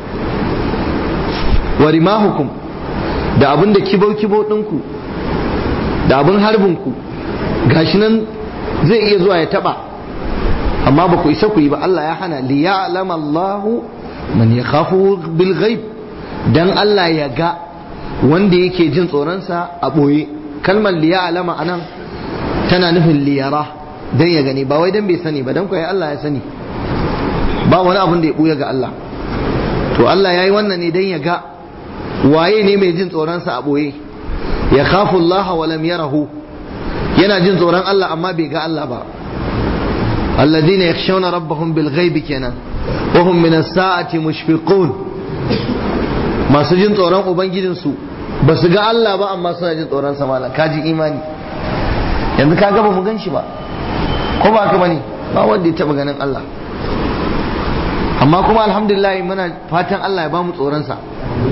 wa rimahukum da abin da kibau-kibau ɗinku da abin harbinku gashi nan zai iya zuwa ya taba amma ba ku isa ku yi ba Allah ya hana li ya'lama Allahu man yakhafu bil ghaib dan Allah ya ga wanda yake jin tsoronsa a ɓoye kalmar liya alama anan tana nufin liyara don ya gani ba wai don bai sani ba don kwaye Allah ya sani ba wani abin da ya ɓuya ga Allah to Allah ya yi wannan ne don ya ga waye ne mai jin tsoronsa a ɓoye ya khafu Allah wa lam yarahu yana jin tsoron Allah amma bai ga Allah ba alladhina yakhshawna rabbahum bil ghaibi kenan wa hum min as-sa'ati mushfiqun masu jin tsoron ubangijinsu ba su ga Allah ba amma suna jin tsoron sa malam kaji imani yanzu ka ga ba mu gan shi ba ko ba ka bane ba wanda ya taba ganin Allah amma kuma alhamdulillah muna fatan Allah ya ba mu tsoron sa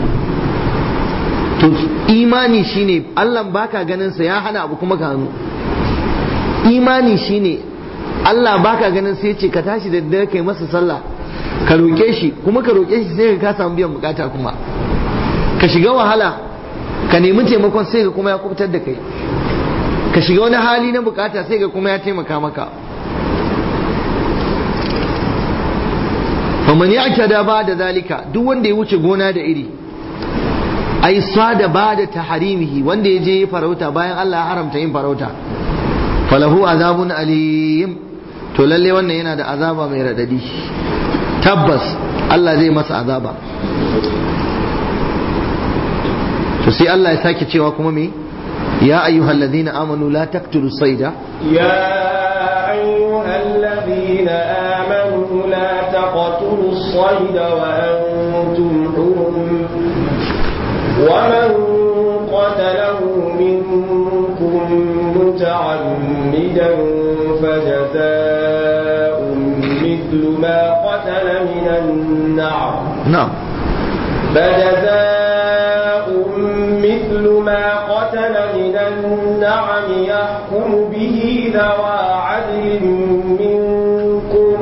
to imani shine Allah baka ganin sa ya hana abu kuma ka hannu imani shine Allah baka ganin sai ce ka tashi da dare kai masa sallah ka roke shi kuma ka roke shi sai ka samu biyan bukata kuma ka shiga wahala ka nemi taimakon sai ka kuma ya kubutar da kai ka shiga wani hali na bukata sai ka kuma ya taimaka maka faman ya ba da zalika duk wanda ya wuce gona da iri ai sada ba da taharimihi wanda ya je farauta bayan Allah ya haramta yin farauta falahu azabun alim to lalle wannan yana da azaba mai radadi tabbas Allah zai masa azaba to sai Allah ya sake cewa kuma me ya ayyuhal ladina amanu la taqtulu sayda يا أيها الذين آمنوا لا تقتلوا الصيد وأنتم حرم ومن قتله منكم متعمدا فجزاء مثل ما قتل من النعم na'am فجزاء مثل ما قتل من النعم يحكم به ذوى عدل منكم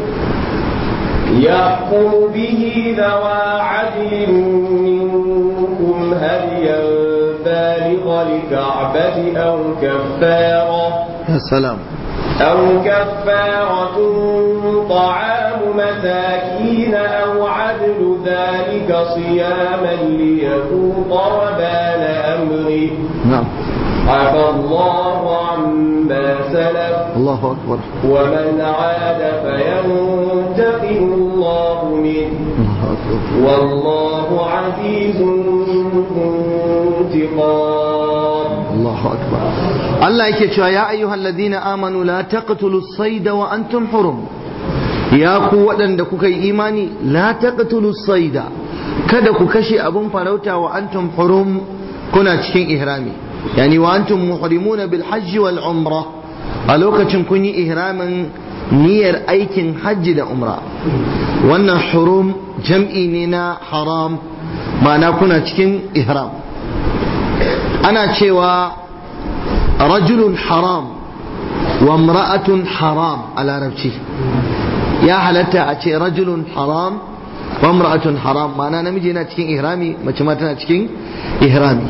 يحكم به ذوى عدل منكم هديا بالغ الكعبة أو كفارة ya salam أو كفارة طعام مساكين أو عدل ذلك صياما ليذوق وبال أمره na'am عفى الله عما سلف Allahu akbar ومن عاد فينتقم الله منه Allahu akbar والله عزيز ذو انتقام Allahu akbar Allah yake cewa ya ayyuhal ladina amanu la taqtulu sayda wa antum hurum ya ku waɗanda kuka yi imani la taqtulu sayda kada ku kashe abun farauta wa antum hurum kuna cikin ihrami yani wa antum muhrimuna bil hajji wal umra a lokacin kun yi ihramin niyyar aikin hajji da umra wannan hurum jam'i ne na haram ma'ana kuna cikin ihram ana cewa rajulun haram wa imra'atun haram a larabci ya halatta a ce rajulun haram wa imra'atun haram ma'ana namiji yana cikin ihrami mace ma tana cikin ihrami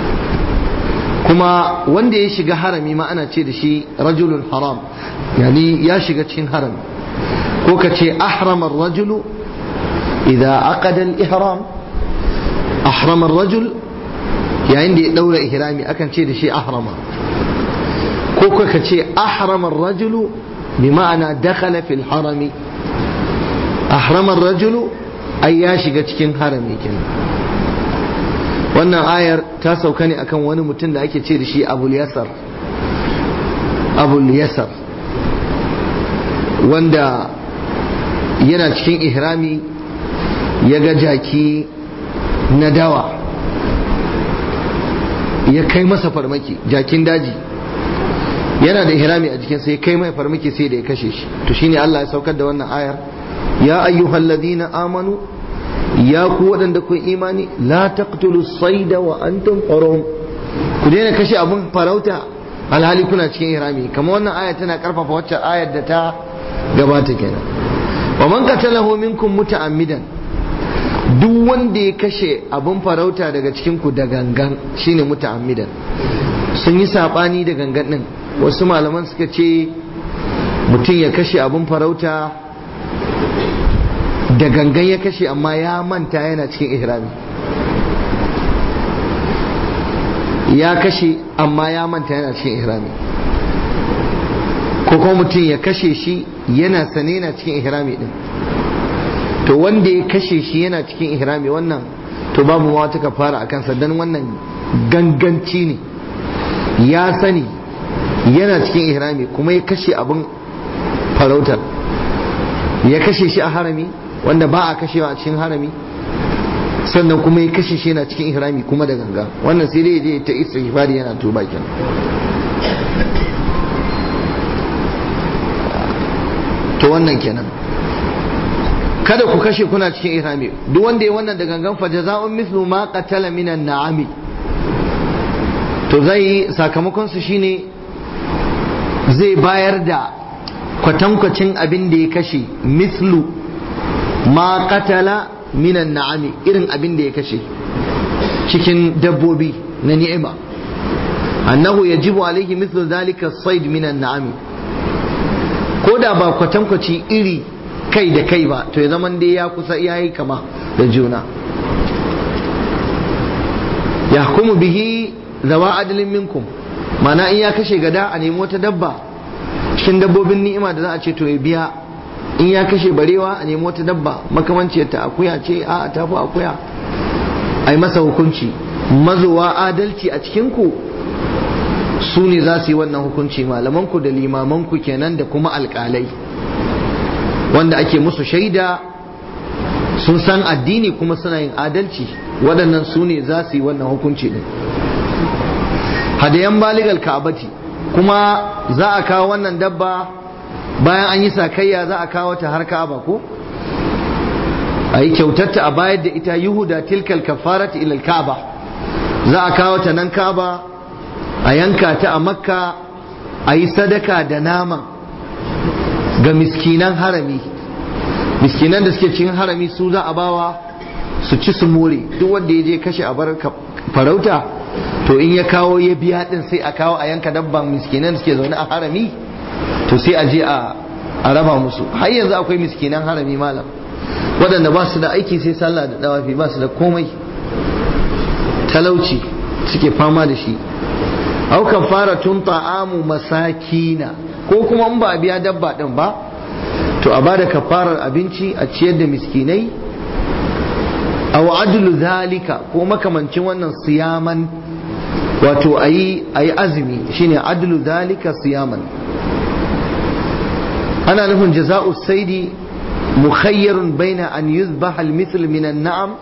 kuma wanda ya shiga harami ma ana ce da shi rajulun haram yani ya shiga cikin harami ko ka ce ahramar rajulu idza aqada al-ihram ahramar rajul yayin da ya daura ihrami akan ce da shi ahrama ko ka ce ahramar rajulu bi ma'ana dakhala fil harami ahramar rajulu ai ya shiga cikin harami kenan wannan ayar ta sauka ne akan wani mutum da ake ce da shi abul yasar abul yasar wanda yana cikin ihrami ya ga jaki na dawa ya kai masa farmaki jakin daji yana da ihrami a jikin sai kai mai farmaki sai da ya kashe shi to shine Allah ya saukar da wannan ayar ya ayyuhal ladina amanu ya ku waɗanda kun imani la taqtulu sayda wa antum hurum ku daina kashe abun farauta alhali kuna cikin ihrami kamar wannan aya tana karfafa wacce ayar da ta gabata kenan wa man qatalahu minkum muta'ammidan duk wanda ya kashe abun farauta daga cikin ku da gangan shine muta'ammidan sun yi sabani da gangan din wasu malaman suka ce mutum ya kashe abun farauta da gangan ya kashe amma ya manta yana cikin ihrami ya kashe amma ya manta yana cikin ihrami ko kuma mutum ya kashe shi yana sane yana cikin ihrami din to wanda ya kashe shi yana cikin ihrami wannan to babu ma wata kafara a kansa dan wannan ganganci ne ya sani yana cikin ihrami kuma ya kashe abin farautar ya kashe shi a harami wanda ba a kashewa a cikin harami sannan kuma ya kashe shi yana cikin ihrami kuma da ganga wannan sai dai je ta istighfari yana tuba kenan to wannan kenan kada ku kashe kuna cikin ihrami duk wanda ya wannan da gangan fa jaza'un mithlu ma qatala minan na'ami to zai sakamakon su shine zai bayar da kwatankwacin abin da ya kashe mislu ma qatala minan na'ami irin abin da ya kashe cikin dabbobi na ni'ima annahu yajibu alaihi mislu zalika sayd minan na'ami ko da ba kwatankwaci iri kai da kai ba to ya zaman dai ya kusa yayi kama da juna yahkumu bihi zawa adalin minkum mana in ya kashe gada a nemi wata dabba cikin dabbobin ni'ima da za a ce to ya biya in ya kashe barewa a nemi wata dabba makamanciyar ta akuya ce a ta fi akuya a yi masa hukunci mazowa adalci a cikinku su ne za su yi wannan hukunci malamanku da limamanku kenan da kuma alkalai wanda ake musu shaida sun san addini kuma suna yin adalci waɗannan su ne za su yi wannan hukunci din hadayan baligal ka'abati kuma za a kawo wannan dabba bayan an yi sakayya za a kawo ta har ka'aba ko a yi kyautarta a bayar da ita yuhuda tilkal kafarati ilal ka'aba za a kawo ta nan ka'aba a yanka ta a makka a yi sadaka da naman ga miskinan harami miskinan da suke cikin harami su za a bawa su ci su more duk wanda ya je kashe a bar farauta to in ya kawo ya biya din sai a kawo a yanka dabban miskinan da suke zaune a harami to sai a je a raba musu har yanzu akwai miskinan harami malam waɗanda ba su da aiki sai sallah da dawafi ba su da komai talauci suke fama da shi au fara tun ta'amu masakina ko kuma in ba a biya dabba din ba to a bada kafarar abinci a ciyar da miskinai aw adlu zalika ko makamancin wannan siyaman wato ayi ayi azumi shine adlu zalika siyaman ana nufin jaza'u saidi mukhayyarun baina an yuzbaha al-mithl min an-na'am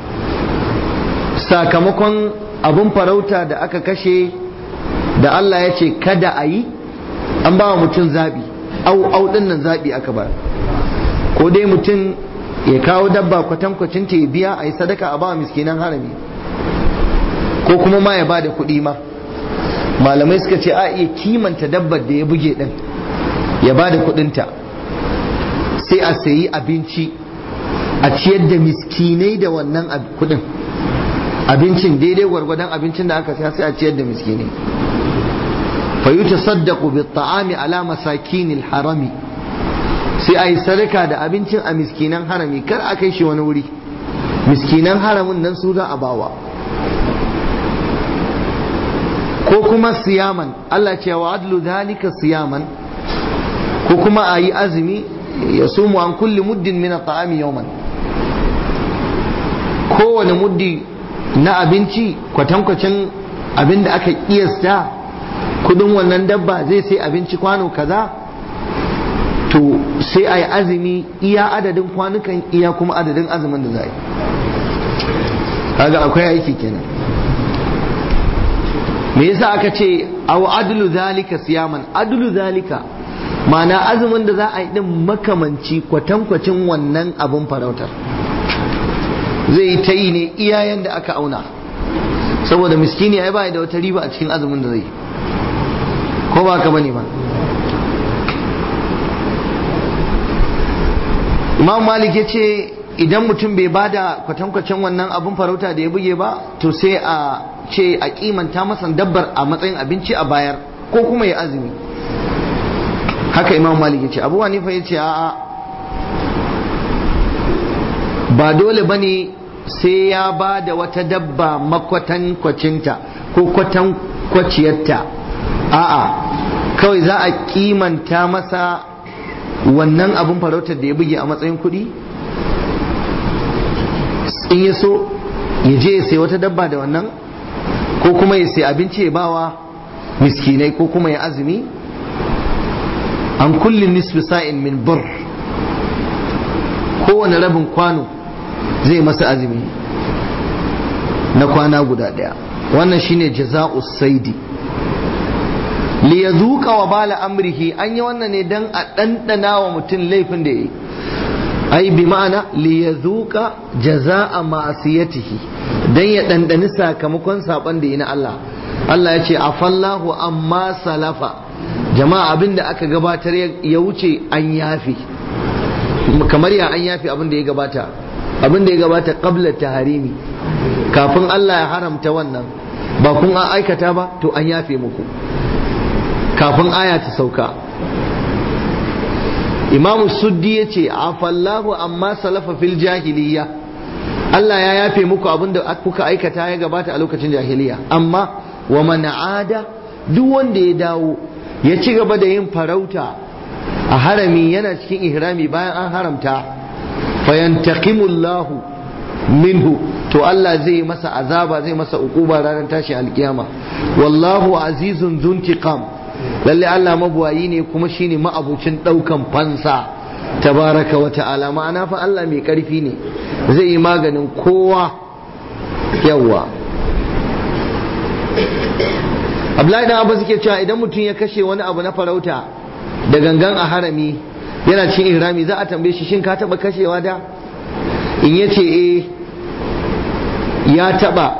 sakamakon abun farauta da aka kashe da Allah ya ce kada a yi an ba wa mutum zaɓi au au ɗin nan zaɓi aka ba ko dai mutum ya kawo dabba kwatankwacin ta ya biya a yi sadaka a ba wa miskinan harami ko kuma ma ya ba da kuɗi ma malamai suka ce a iya kimanta dabbar da ya buge ɗin ya ba da kuɗinta sai a sayi abinci a ciyar da miskinai da wannan kuɗin abincin daidai gwargwadon abincin da aka siya sai a ciyar da miskinai فيتصدق بالطعام على مساكين الحرم sai a yi sadaka da abincin a miskinan harami kar a kai shi wani wuri miskinan haramin nan su za a bawa ko kuma siyaman Allah ce wa adlu dhalika siyaman ko kuma a yi azumi ya sumu an kulli muddin min ta'ami yawman kowane muddi na abinci kwatankwacin abin da aka kiyasta kudin wannan dabba zai sai abinci kwano kaza to sai a yi azumi iya adadin kwanukan iya kuma adadin azumin da za a yi kaga akwai aiki kenan me yasa aka ce aw adlu zalika siyaman adlu zalika ma'ana azumin da za a yi din makamanci kwatankwacin wannan abin farautar zai yi ta yi ne iya yanda aka auna saboda miskini ai ba da wata riba a cikin azumin da zai yi ko ba ka bane ba imam malik ya ce idan mutum bai bada kwatankwacin wannan abin farauta da ya buge ba to sai a ce a kimanta masa dabbar a matsayin abinci a bayar ko kuma ya azumi haka imam malik ya ce abu hanifa ya ce a'a ba dole ba ne sai ya ba da wata dabba makwatankwacinta ko kwatan kwaciyarta a'a kawai za a kimanta masa wannan abin farautar da ya buge a matsayin kuɗi in ya so ya je ya sai wata dabba da wannan ko kuma ya sai abinci ya bawa miskinai ko kuma ya azumi an kullum nisfi sa'in min bur kowane rabin kwano zai masa azumi na kwana guda daya wannan shine jaza'u saidi li yazuqa wa bala amrihi an yi wannan ne dan a dandana wa mutum laifin da yayi ai bi ma'ana li yazuqa jaza'a ma'asiyatihi dan ya dandani sakamakon saban da yi na Allah Allah ya ce afallahu amma salafa jama'a abinda aka gabatar ya wuce an yafi kamar ya an yafi abin da ya gabata abin da ya gabata qabla taharimi kafin Allah ya haramta wannan ba kun an aikata ba to an yafe muku kafin aya ta sauka Imam Suddi ya ce afallahu amma salafa fil jahiliya Allah ya yafe muku abin da kuka aikata ya gabata a lokacin jahiliya amma wa man ada duk wanda ya dawo ya ci gaba da yin farauta a harami yana cikin ihrami bayan an haramta fayantaqimullahu minhu to Allah zai masa azaba zai masa ukuba ranar tashi alkiyama wallahu azizun zuntiqam lalle Allah mabuwayi ne kuma shine ma'abucin daukan fansa tabaraka wa ta'ala ma'ana fa Allah mai karfi ne zai yi maganin kowa yawa Abdullahi dan Abbas yake cewa idan mutum ya kashe wani abu na farauta da gangan a harami yana cin ihrami za a tambaye shi shin ka taba kashewa da in yace eh ya taba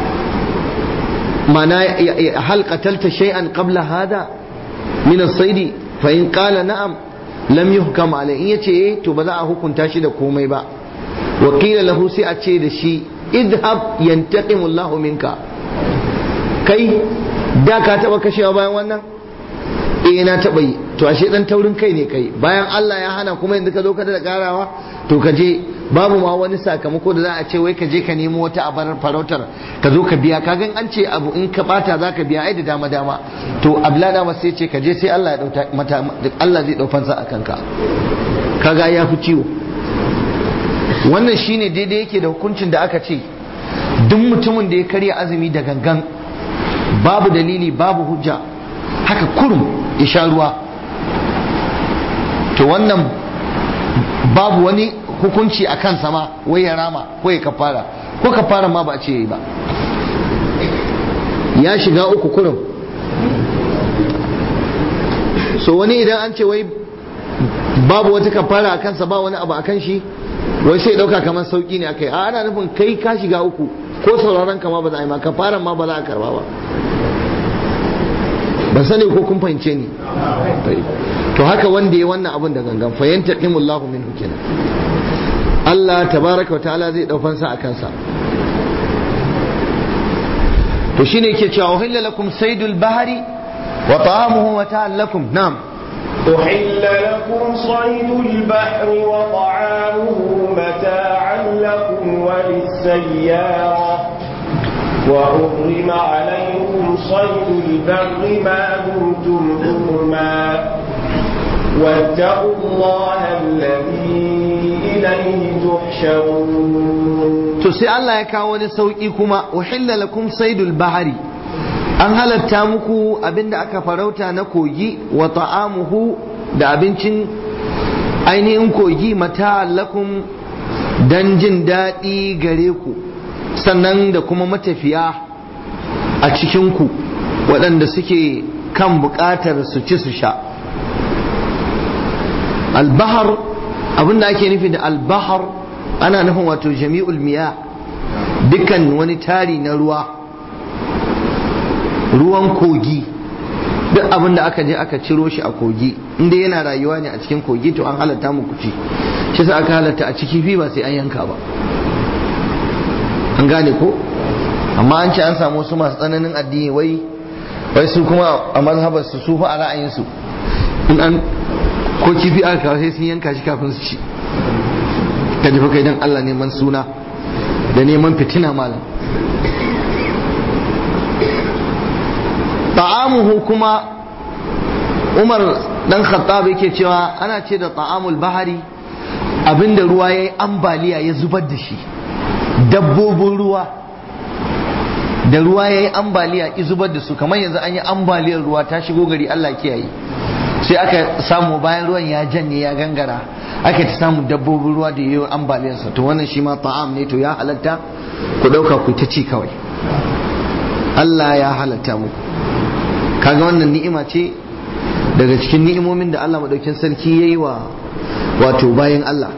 mana hal qatalta shay'an qabla hada min as-sayd fa in qala na'am lam yuhkam alayhi in yace eh to ba za a hukunta shi da komai ba wa qila lahu sai a ce da shi idhab yantaqimu Allah minka kai da ka taba kashewa bayan wannan eh na taba yi to ashe dan taurin kai ne kai bayan Allah ya hana kuma yanzu ka zo ka da karawa to ka je babu ma wani sakamako da za a ce wai ka je ka nemo wata abar farautar ka zo ka biya ka gan an ce abu in ka bata za ka biya ai da dama dama to ablada ma sai ce ka je sai Allah ya dauta mata Allah zai dau fansa akan ka kaga ya fi ciwo wannan shine daidai yake da hukuncin da aka ce duk mutumin da ya karya azumi da gangan babu dalili babu hujja haka kurum ya sha ruwa to wannan babu wani hukunci a kansa ma wai ya rama ko ya kafara ko kafara ma ba a ce yi ba ya shiga uku kurum so wani idan an ce wai babu wata kafara a kansa ba wani abu a kan shi wai sai dauka kamar sauki ne akai a ana nufin kai ka shiga uku ko sauraron kama ba za a yi ma kafaran ma ba za a karba ba ban sani ko kun fahimce ni to haka wanda ya wannan abun da gangan fa yantaqimullahu minhu kenan Allah tabaraka wa ta'ala zai dau fansa akan sa to shine yake cewa uhilla lakum saydul bahri wa ta'amuhu wa ta'allakum na'am أحل لكم صيد البحر وطعامه متاعا لكم وللسيارة وحرم عليكم صيد البر ما دمتم حرما واتقوا الله الذي إليه تحشرون to sai Allah ya kawo wani sauki kuma uhilla lakum saydul bahari an halatta muku abinda aka farauta na kogi wa ta'amuhu da abincin ainihin kogi mata lakum dan jin daɗi gare ku sannan da kuma matafiya a cikinku waɗanda suke kan buƙatar su ci su sha albahar abinda ake nufi da albahar ana nufin wato jami'ul miya dukkan wani tari na ruwa ruwan kogi duk abin da aka je aka ciro shi a kogi inda yana rayuwa ne a cikin kogi to an halatta muku ci shi sa aka halatta a ciki fi ba sai an yanka ba an gane ko amma an ce an samu wasu masu tsananin addini wai wai su kuma a mazhabar su su fa a ra'ayinsu in an ko kifi aka kawo sai sun yanka shi kafin su ci ka ji kai dan Allah neman suna da neman fitina malam ta'amuhu kuma umar dan khattab yake cewa ana ce da ta'amul bahari abinda ruwa ya yi ambaliya ya zubar da shi dabbobin ruwa da ruwa ya yi ambaliya ya zubar da su kamar yanzu an yi ambaliyar ruwa ta shigo gari Allah kiyaye sai aka samu bayan ruwan ya janye ya gangara aka ta samu dabbobin ruwa da yayi ambaliyarsa to wannan shi ma ta'am ne to ya halatta ku dauka ku ta ci kawai Allah ya halatta muku kaga wannan ni'ima ce daga cikin ni'imomin da Allah madaukin sarki yayi wa wato bayan Allah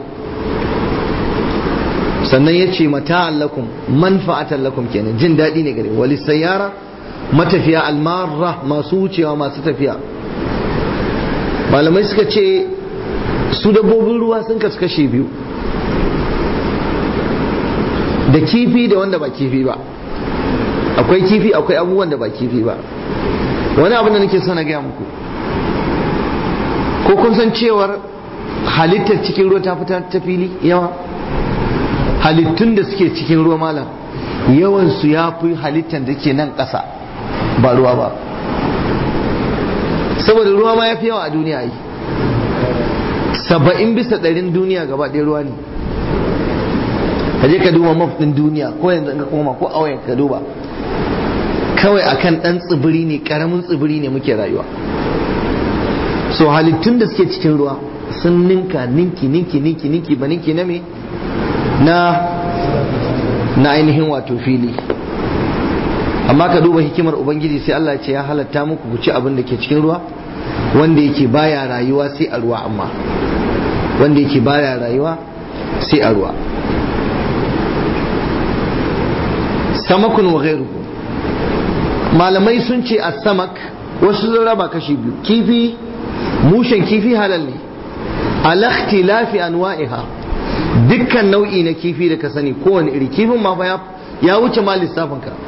sannan ya ce mata'an lakum manfa'atan lakum kenan jin daɗi ne gare wali sayyara matafiya almarra masu wucewa masu tafiya malamai suka ce su dabbobin ruwa sun kasu kashe biyu da kifi da wanda ba kifi ba akwai kifi akwai abubuwan da ba kifi ba wani abin da nake so na gaya muku ko kun san cewar halittar cikin ruwa ta fita ta fili yawa halittun da suke cikin ruwa malam yawansu ya fi halittar da ke nan ƙasa ba ruwa ba saboda ruwa ma ya fi yawa a duniya yi saba'in bisa ɗarin duniya gaba ɗaya ruwa ne ka je ka duba maf ɗin duniya ko yanzu ka koma ko auyen ka duba kawai akan ɗan tsibiri ne ƙaramin tsibiri ne muke rayuwa so halittun da suke cikin ruwa sun ninka ninki ninki ninki ninki ba ninki na me na na ainihin wato fili amma ka duba hikimar ubangiji sai Allah ce ya halatta muku ku ci abin da ke cikin ruwa wanda yake baya rayuwa sai a ruwa amma wanda yake baya rayuwa sai a ruwa samakun wa ghairuhu malamai sun ce a samak wasu sun raba kashi biyu kifi mushen kifi halal ne alakhtilafi anwa'iha dukkan nau'i na kifi da ka sani kowane iri kifin ma fa ya wuce ma lissafin ka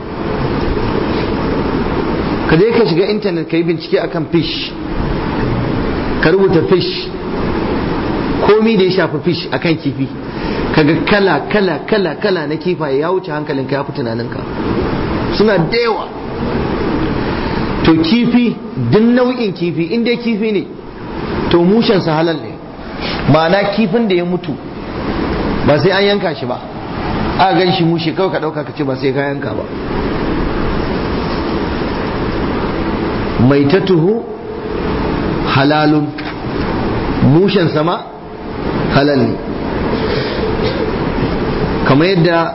ka je ka shiga intanet ka yi bincike akan fish ka rubuta fish komi da ya shafi fish akan kifi kaga kala kala kala kala na kifaye ya wuce hankalinka ya fi tunaninka suna da yawa to kifi duk nau'in kifi in dai kifi ne to mushensa halal ne ma'ana kifin da ya mutu ba sai an yanka shi ba a gan shi mushe kawai ka ɗauka ka ce ba sai ka yanka ba mai tuhu halalun mushen sama halal ne kamar yadda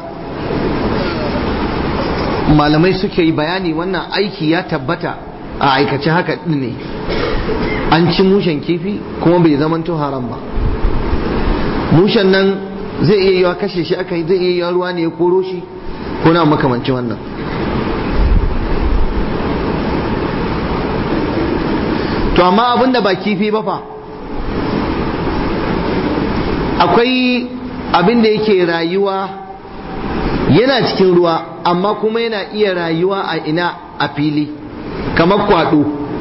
malamai suke yi bayani wannan aiki ya tabbata a aikace haka din ne an ci mushen kifi kuma bai zamanto haram ba mushen nan zai iya yiwa kashe shi aka yi zai iya yiwa ruwa ne ya koro shi ko na makamancin wannan to amma abin da ba kifi ba fa akwai abin da yake rayuwa yana cikin ruwa amma kuma yana iya rayuwa a ina a fili kamar kwado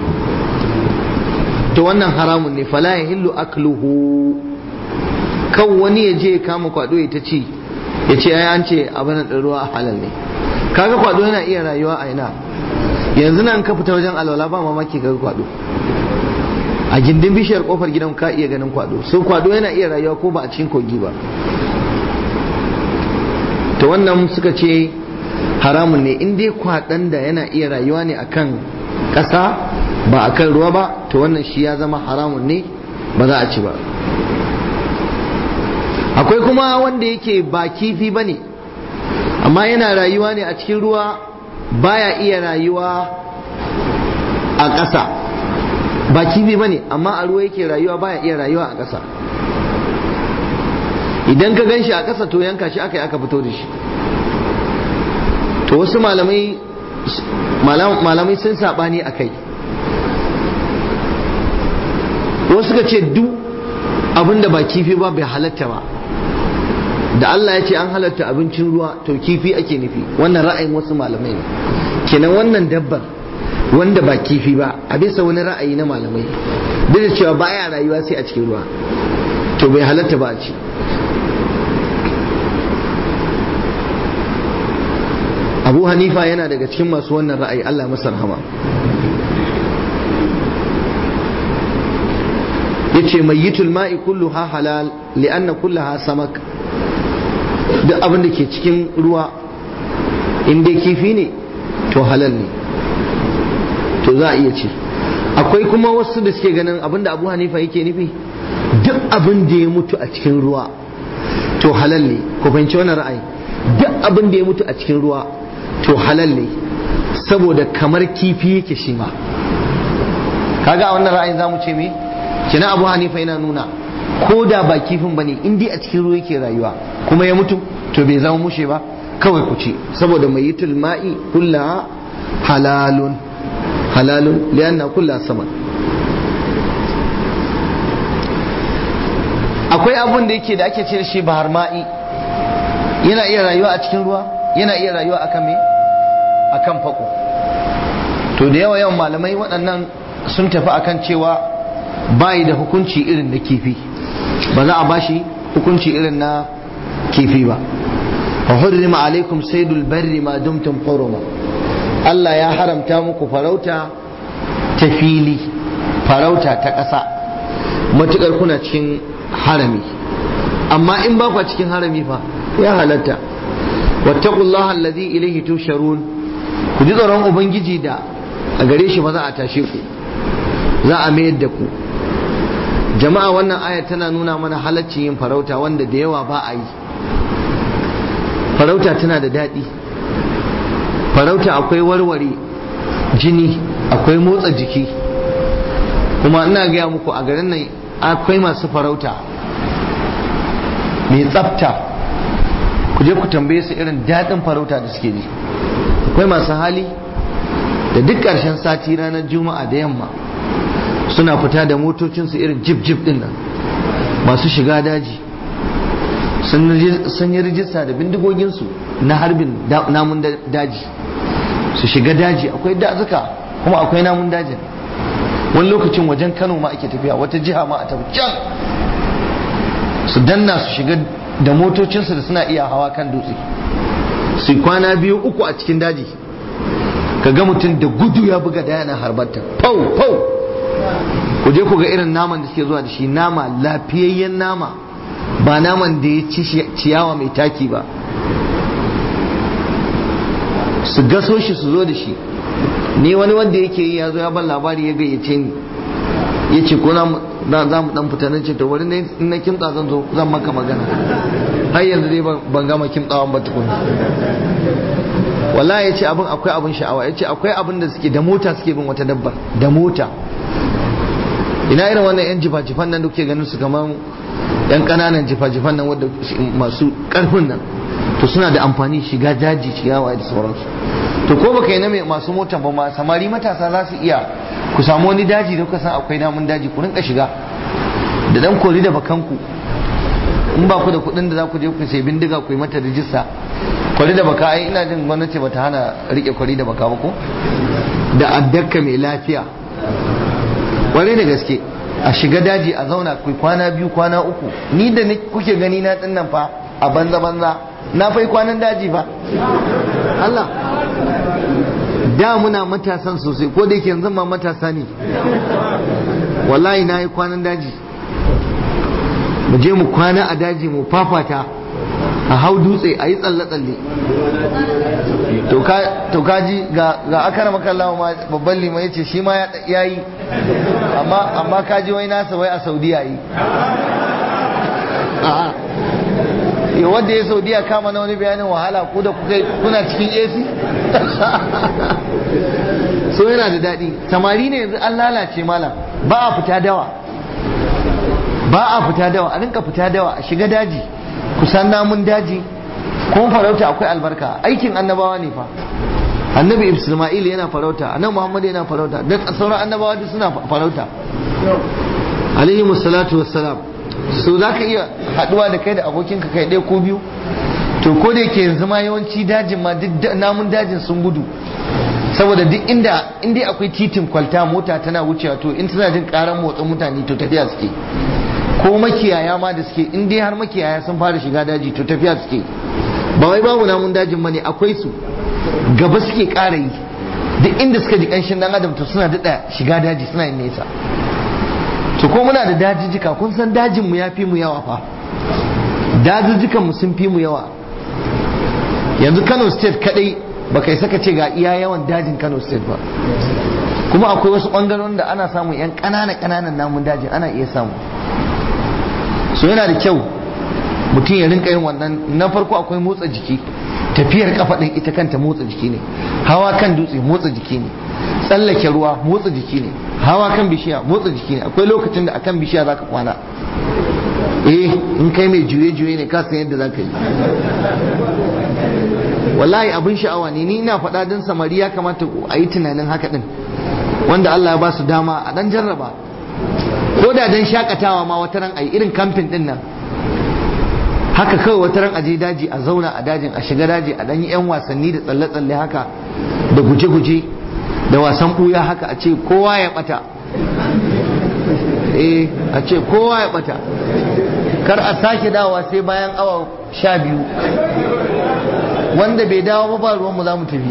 to wannan haramun ne fala ya hillu akluhu kan wani ya je kama kwado ya ta ci ya ce ai an ce abin da ruwa halal ne kaga kwado yana iya rayuwa a ina yanzu nan ka fita wajen alwala ba mamaki kaga kwado a gindin bishiyar kofar gidan ka iya ganin kwado so kwado yana iya rayuwa ko ba a cikin kogi ba to wannan suka ce haramun ne in dai kwaɗan da yana iya rayuwa ne akan ƙasa ba akan ruwa ba to wannan shi ya zama haramun ne ba za a ci ba akwai kuma wanda yake ba kifi ba ne amma yana rayuwa ne a cikin ruwa baya iya rayuwa a ƙasa ba kifi ba ne amma a ruwa yake rayuwa baya iya rayuwa a ƙasa idan ka gan shi a ƙasa to yanka shi aka yi aka fito da shi to wasu malamai malamai sun saɓani a kai wasu ka ce duk abin da ba kifi ba bai halatta ba da Allah ya ce an halatta abincin ruwa to kifi ake nufi wannan ra'ayin wasu malamai ne kenan wannan dabbar wanda ba kifi ba a bisa wani ra'ayi na malamai duk da cewa baya rayuwa sai a cikin ruwa to bai halatta ba a ci abu hanifa yana daga cikin masu wannan ra'ayi allah masa rahama yace mayyitul ma'i kulluha halal li'anna kullaha samak duk abin da ke cikin ruwa in dai kifi ne to halal ne to za a iya ci akwai kuma wasu da suke ganin abin da abu hanifa yake nufi duk abin da ya mutu a cikin ruwa to halal ne ku fahimci wannan ra'ayi duk abin da ya mutu a cikin ruwa to halal ne saboda kamar kifi yake shi ma kaga a wannan ra'ayin zamu ce me kina abu hanifa yana nuna ko da ba kifin bane in dai a cikin ruwa yake rayuwa kuma ya mutu to bai zama mushe ba kawai ku ci saboda mai yitul ma'i kullaha halalun halalun lianna kullaha saman akwai abun da yake da ake ce shi bahar ma'i yana iya rayuwa a cikin ruwa yana iya rayuwa akan me akan fako to da yawa yawan malamai waɗannan sun tafi akan cewa bayi da hukunci irin na kifi ba za a bashi hukunci irin na kifi ba wa hurrima alaikum saydul barri ma dumtum huruma Allah ya haramta muku farauta ta fili farauta ta ƙasa matukar kuna cikin harami amma in ba ku cikin harami fa ya halatta wattaqullaha alladhi ilayhi tusharun ku ji tsoron ubangiji da a gare shi ba za a tashe ku za a mayar da ku jama'a wannan aya tana nuna mana halaccin yin farauta wanda da yawa ba a yi farauta tana da daɗi farauta akwai warware jini akwai motsa jiki kuma ina gaya muku a garin nan akwai masu farauta mai tsafta ku je ku tambaye su irin daɗin farauta da suke ji akwai masu hali da duk ƙarshen sati ranar juma'a da yamma suna fita da motocinsu irin jip jip din nan masu shiga daji sun yi rijista da bindigoginsu na harbin namun daji su shiga daji akwai dazuka kuma akwai namun dajin wani lokacin wajen kano ma ake tafiya wata jiha ma a tafi can su danna su shiga da motocinsu da suna iya hawa kan dutse su kwana biyu uku a cikin daji ka ga mutum da gudu ya buga da yana harbarta pau pau ku je ku ga irin naman da suke zuwa da shi nama lafiyayyen nama ba naman da ya ci ciyawa mai taki ba su gaso shi su zo da shi ni wani wanda yake yi ya zo ya ban labari ya gayyace ni ya ce ko za mu dan fita nan ce to wani ne in na kimtsa zan zo zan maka magana har yanzu dai ban gama kimtsawan ba tukuna wallahi ya ce abin akwai abin sha'awa ya ce akwai abin da suke da mota suke bin wata dabbar da mota ina irin wannan yan jifa-jifan nan da kuke ganin su kamar yan kananan jifa-jifan nan wadda masu karfin nan to suna da amfani shiga daji ciyawa da sauransu to ko baka yi na masu motan ba ma samari matasa za su iya ku samu wani daji da kuka san akwai namun daji ku rinka shiga da dan kori da bakanku in ba ku da kuɗin da za ku je ku sai bindiga ku yi mata rijista kwari da baka ai ina jin gwamnati bata hana rike kwari da baka ba ko da addaka mai lafiya kwarai da gaske a shiga daji a zauna ku kwana biyu kwana uku ni da kuke gani na dinnan fa a banza banza na fai kwanan daji fa Allah da muna matasan sosai ko da yake yanzu ma matasa ne wallahi na yi kwanan daji mu je mu kwana a daji mu fafata a hau dutse a yi tsalle-tsalle to kaji ga akara makallawa ma babban liman ya ce shi ma ya yi amma kaji wai nasa wai a saudiya yi ya wadda ya saudiya kama na wani bayanin wahala ko da kuna cikin ac so yana da daɗi samari ne yanzu an lalace malam ba a fita dawa ba a fita dawa a rinka fita dawa a shiga daji kusan namun daji kuma farauta akwai albarka aikin annabawa ne fa annabi isma'il yana farauta annabi muhammad yana farauta da sauran annabawa duk suna farauta alaihi musallatu wassalam so za ka iya haduwa da kai da abokinka kai ɗaya ko biyu to ko da yake yanzu ma yawanci dajin ma duk namun dajin sun gudu saboda duk inda inda akwai titin kwalta mota tana wucewa to in tana jin karan motsin mutane to tafiya suke ko makiyaya ma da suke in dai har makiyaya sun fara shiga daji to tafiya suke ba wai babu namun dajin bane akwai su gaba suke ƙara yi duk inda suka ji ƙanshin dan adam to suna daɗa shiga daji suna yin nesa to ko muna da dajijjika kun san dajinmu ya fi mu yawa fa dajijjikanmu sun fi mu yawa yanzu kano state kadai ba kai saka ce ga iya yawan dajin kano state ba kuma akwai wasu ɓangarorin da ana samun 'yan ƙanana ƙananan namun dajin ana iya samu so yana da kyau mutum ya rinka yin wannan na farko akwai motsa jiki tafiyar kafa ɗin ita kanta motsa jiki ne hawa kan dutse motsa jiki ne tsallake ruwa motsa jiki ne hawa kan bishiya motsa jiki ne akwai lokacin da akan bishiya zaka kwana eh in kai mai juye-juye ne ka san yadda zaka yi wallahi abin sha'awa ne ni ina faɗa don samari ya kamata a yi tunanin haka ɗin wanda Allah ya ba su dama a ɗan jarraba ko da don shakatawa ma wata ran a yi irin kamfin ɗin nan haka kawai wata ran aje daji a zauna a dajin a shiga daji a ɗan yi 'yan wasanni da tsalle-tsalle haka da guje-guje da wasan ɓuya haka a ce kowa ya ɓata eh a ce kowa ya ɓata kar a sake dawa sai bayan awa sha biyu wanda bai dawo ba ruwanmu za mu tafi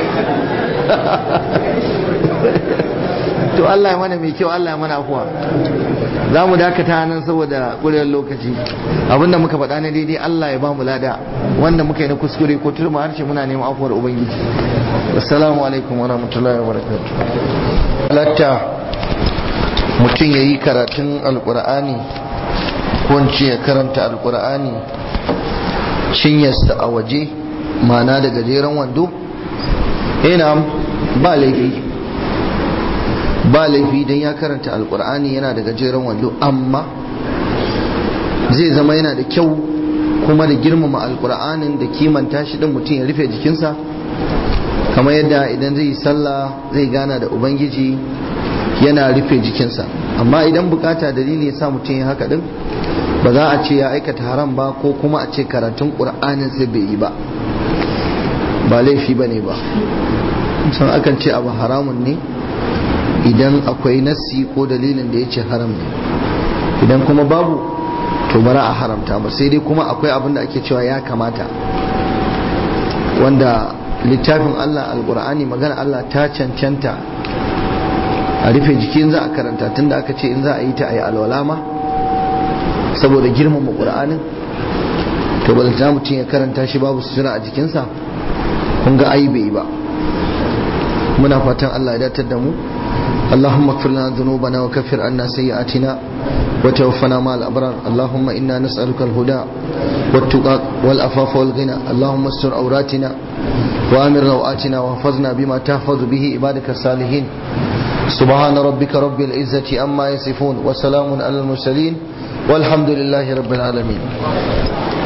to Allah ya mana mai kyau Allah ya mana afuwa za mu dakata nan saboda ƙuriyar lokaci abinda muka faɗa na daidai Allah ya ba mu lada wanda muka yi na kuskure ko turma harshe muna neman afuwar ubangiji assalamu alaikum wa rahmatullahi wa barakatuh halatta mutum ya yi karatun alƙur'ani ko ya karanta alƙur'ani cinyarsa a waje mana da gajeren wando ina ba laifi ba laifi don ya karanta alkur'ani yana da gajeren wando amma zai zama yana da kyau kuma da girmama alkur'anin da kimanta shi din mutum ya rufe jikinsa kamar yadda idan zai yi sallah zai gana da ubangiji yana rufe jikinsa amma idan bukata dalili ya sa mutum ya haka din ba za a ce ya aikata haram ba ko kuma a ce karatun ƙur'anin sai bai yi ba ba laifi ba ne ba sun akan ce abu haramun ne idan akwai nassi ko dalilin da ya ce haram ne idan kuma babu to bara a haramta ba sai dai kuma akwai abin da ake cewa ya kamata wanda littafin Allah alkur'ani magana Allah ta cancanta a rufe jikin za a karanta tunda aka ce in za a yi ta a yi alwala ma saboda girmama ƙur'anin to ba da mutum ya karanta shi babu sutura a jikinsa kun ga ai bai ba muna fatan Allah ya datar da mu اللهم اغفر لنا ذنوبنا وكفر عنا سيئاتنا وتوفنا مع الأبرار اللهم إنا نسألك الهدى والتقى والأفاف والغنى اللهم استر عوراتنا وآمر روآتنا واحفظنا بما تحفظ به عبادك الصالحين سبحان ربك رب العزة أما يصفون وسلام على المرسلين والحمد لله رب العالمين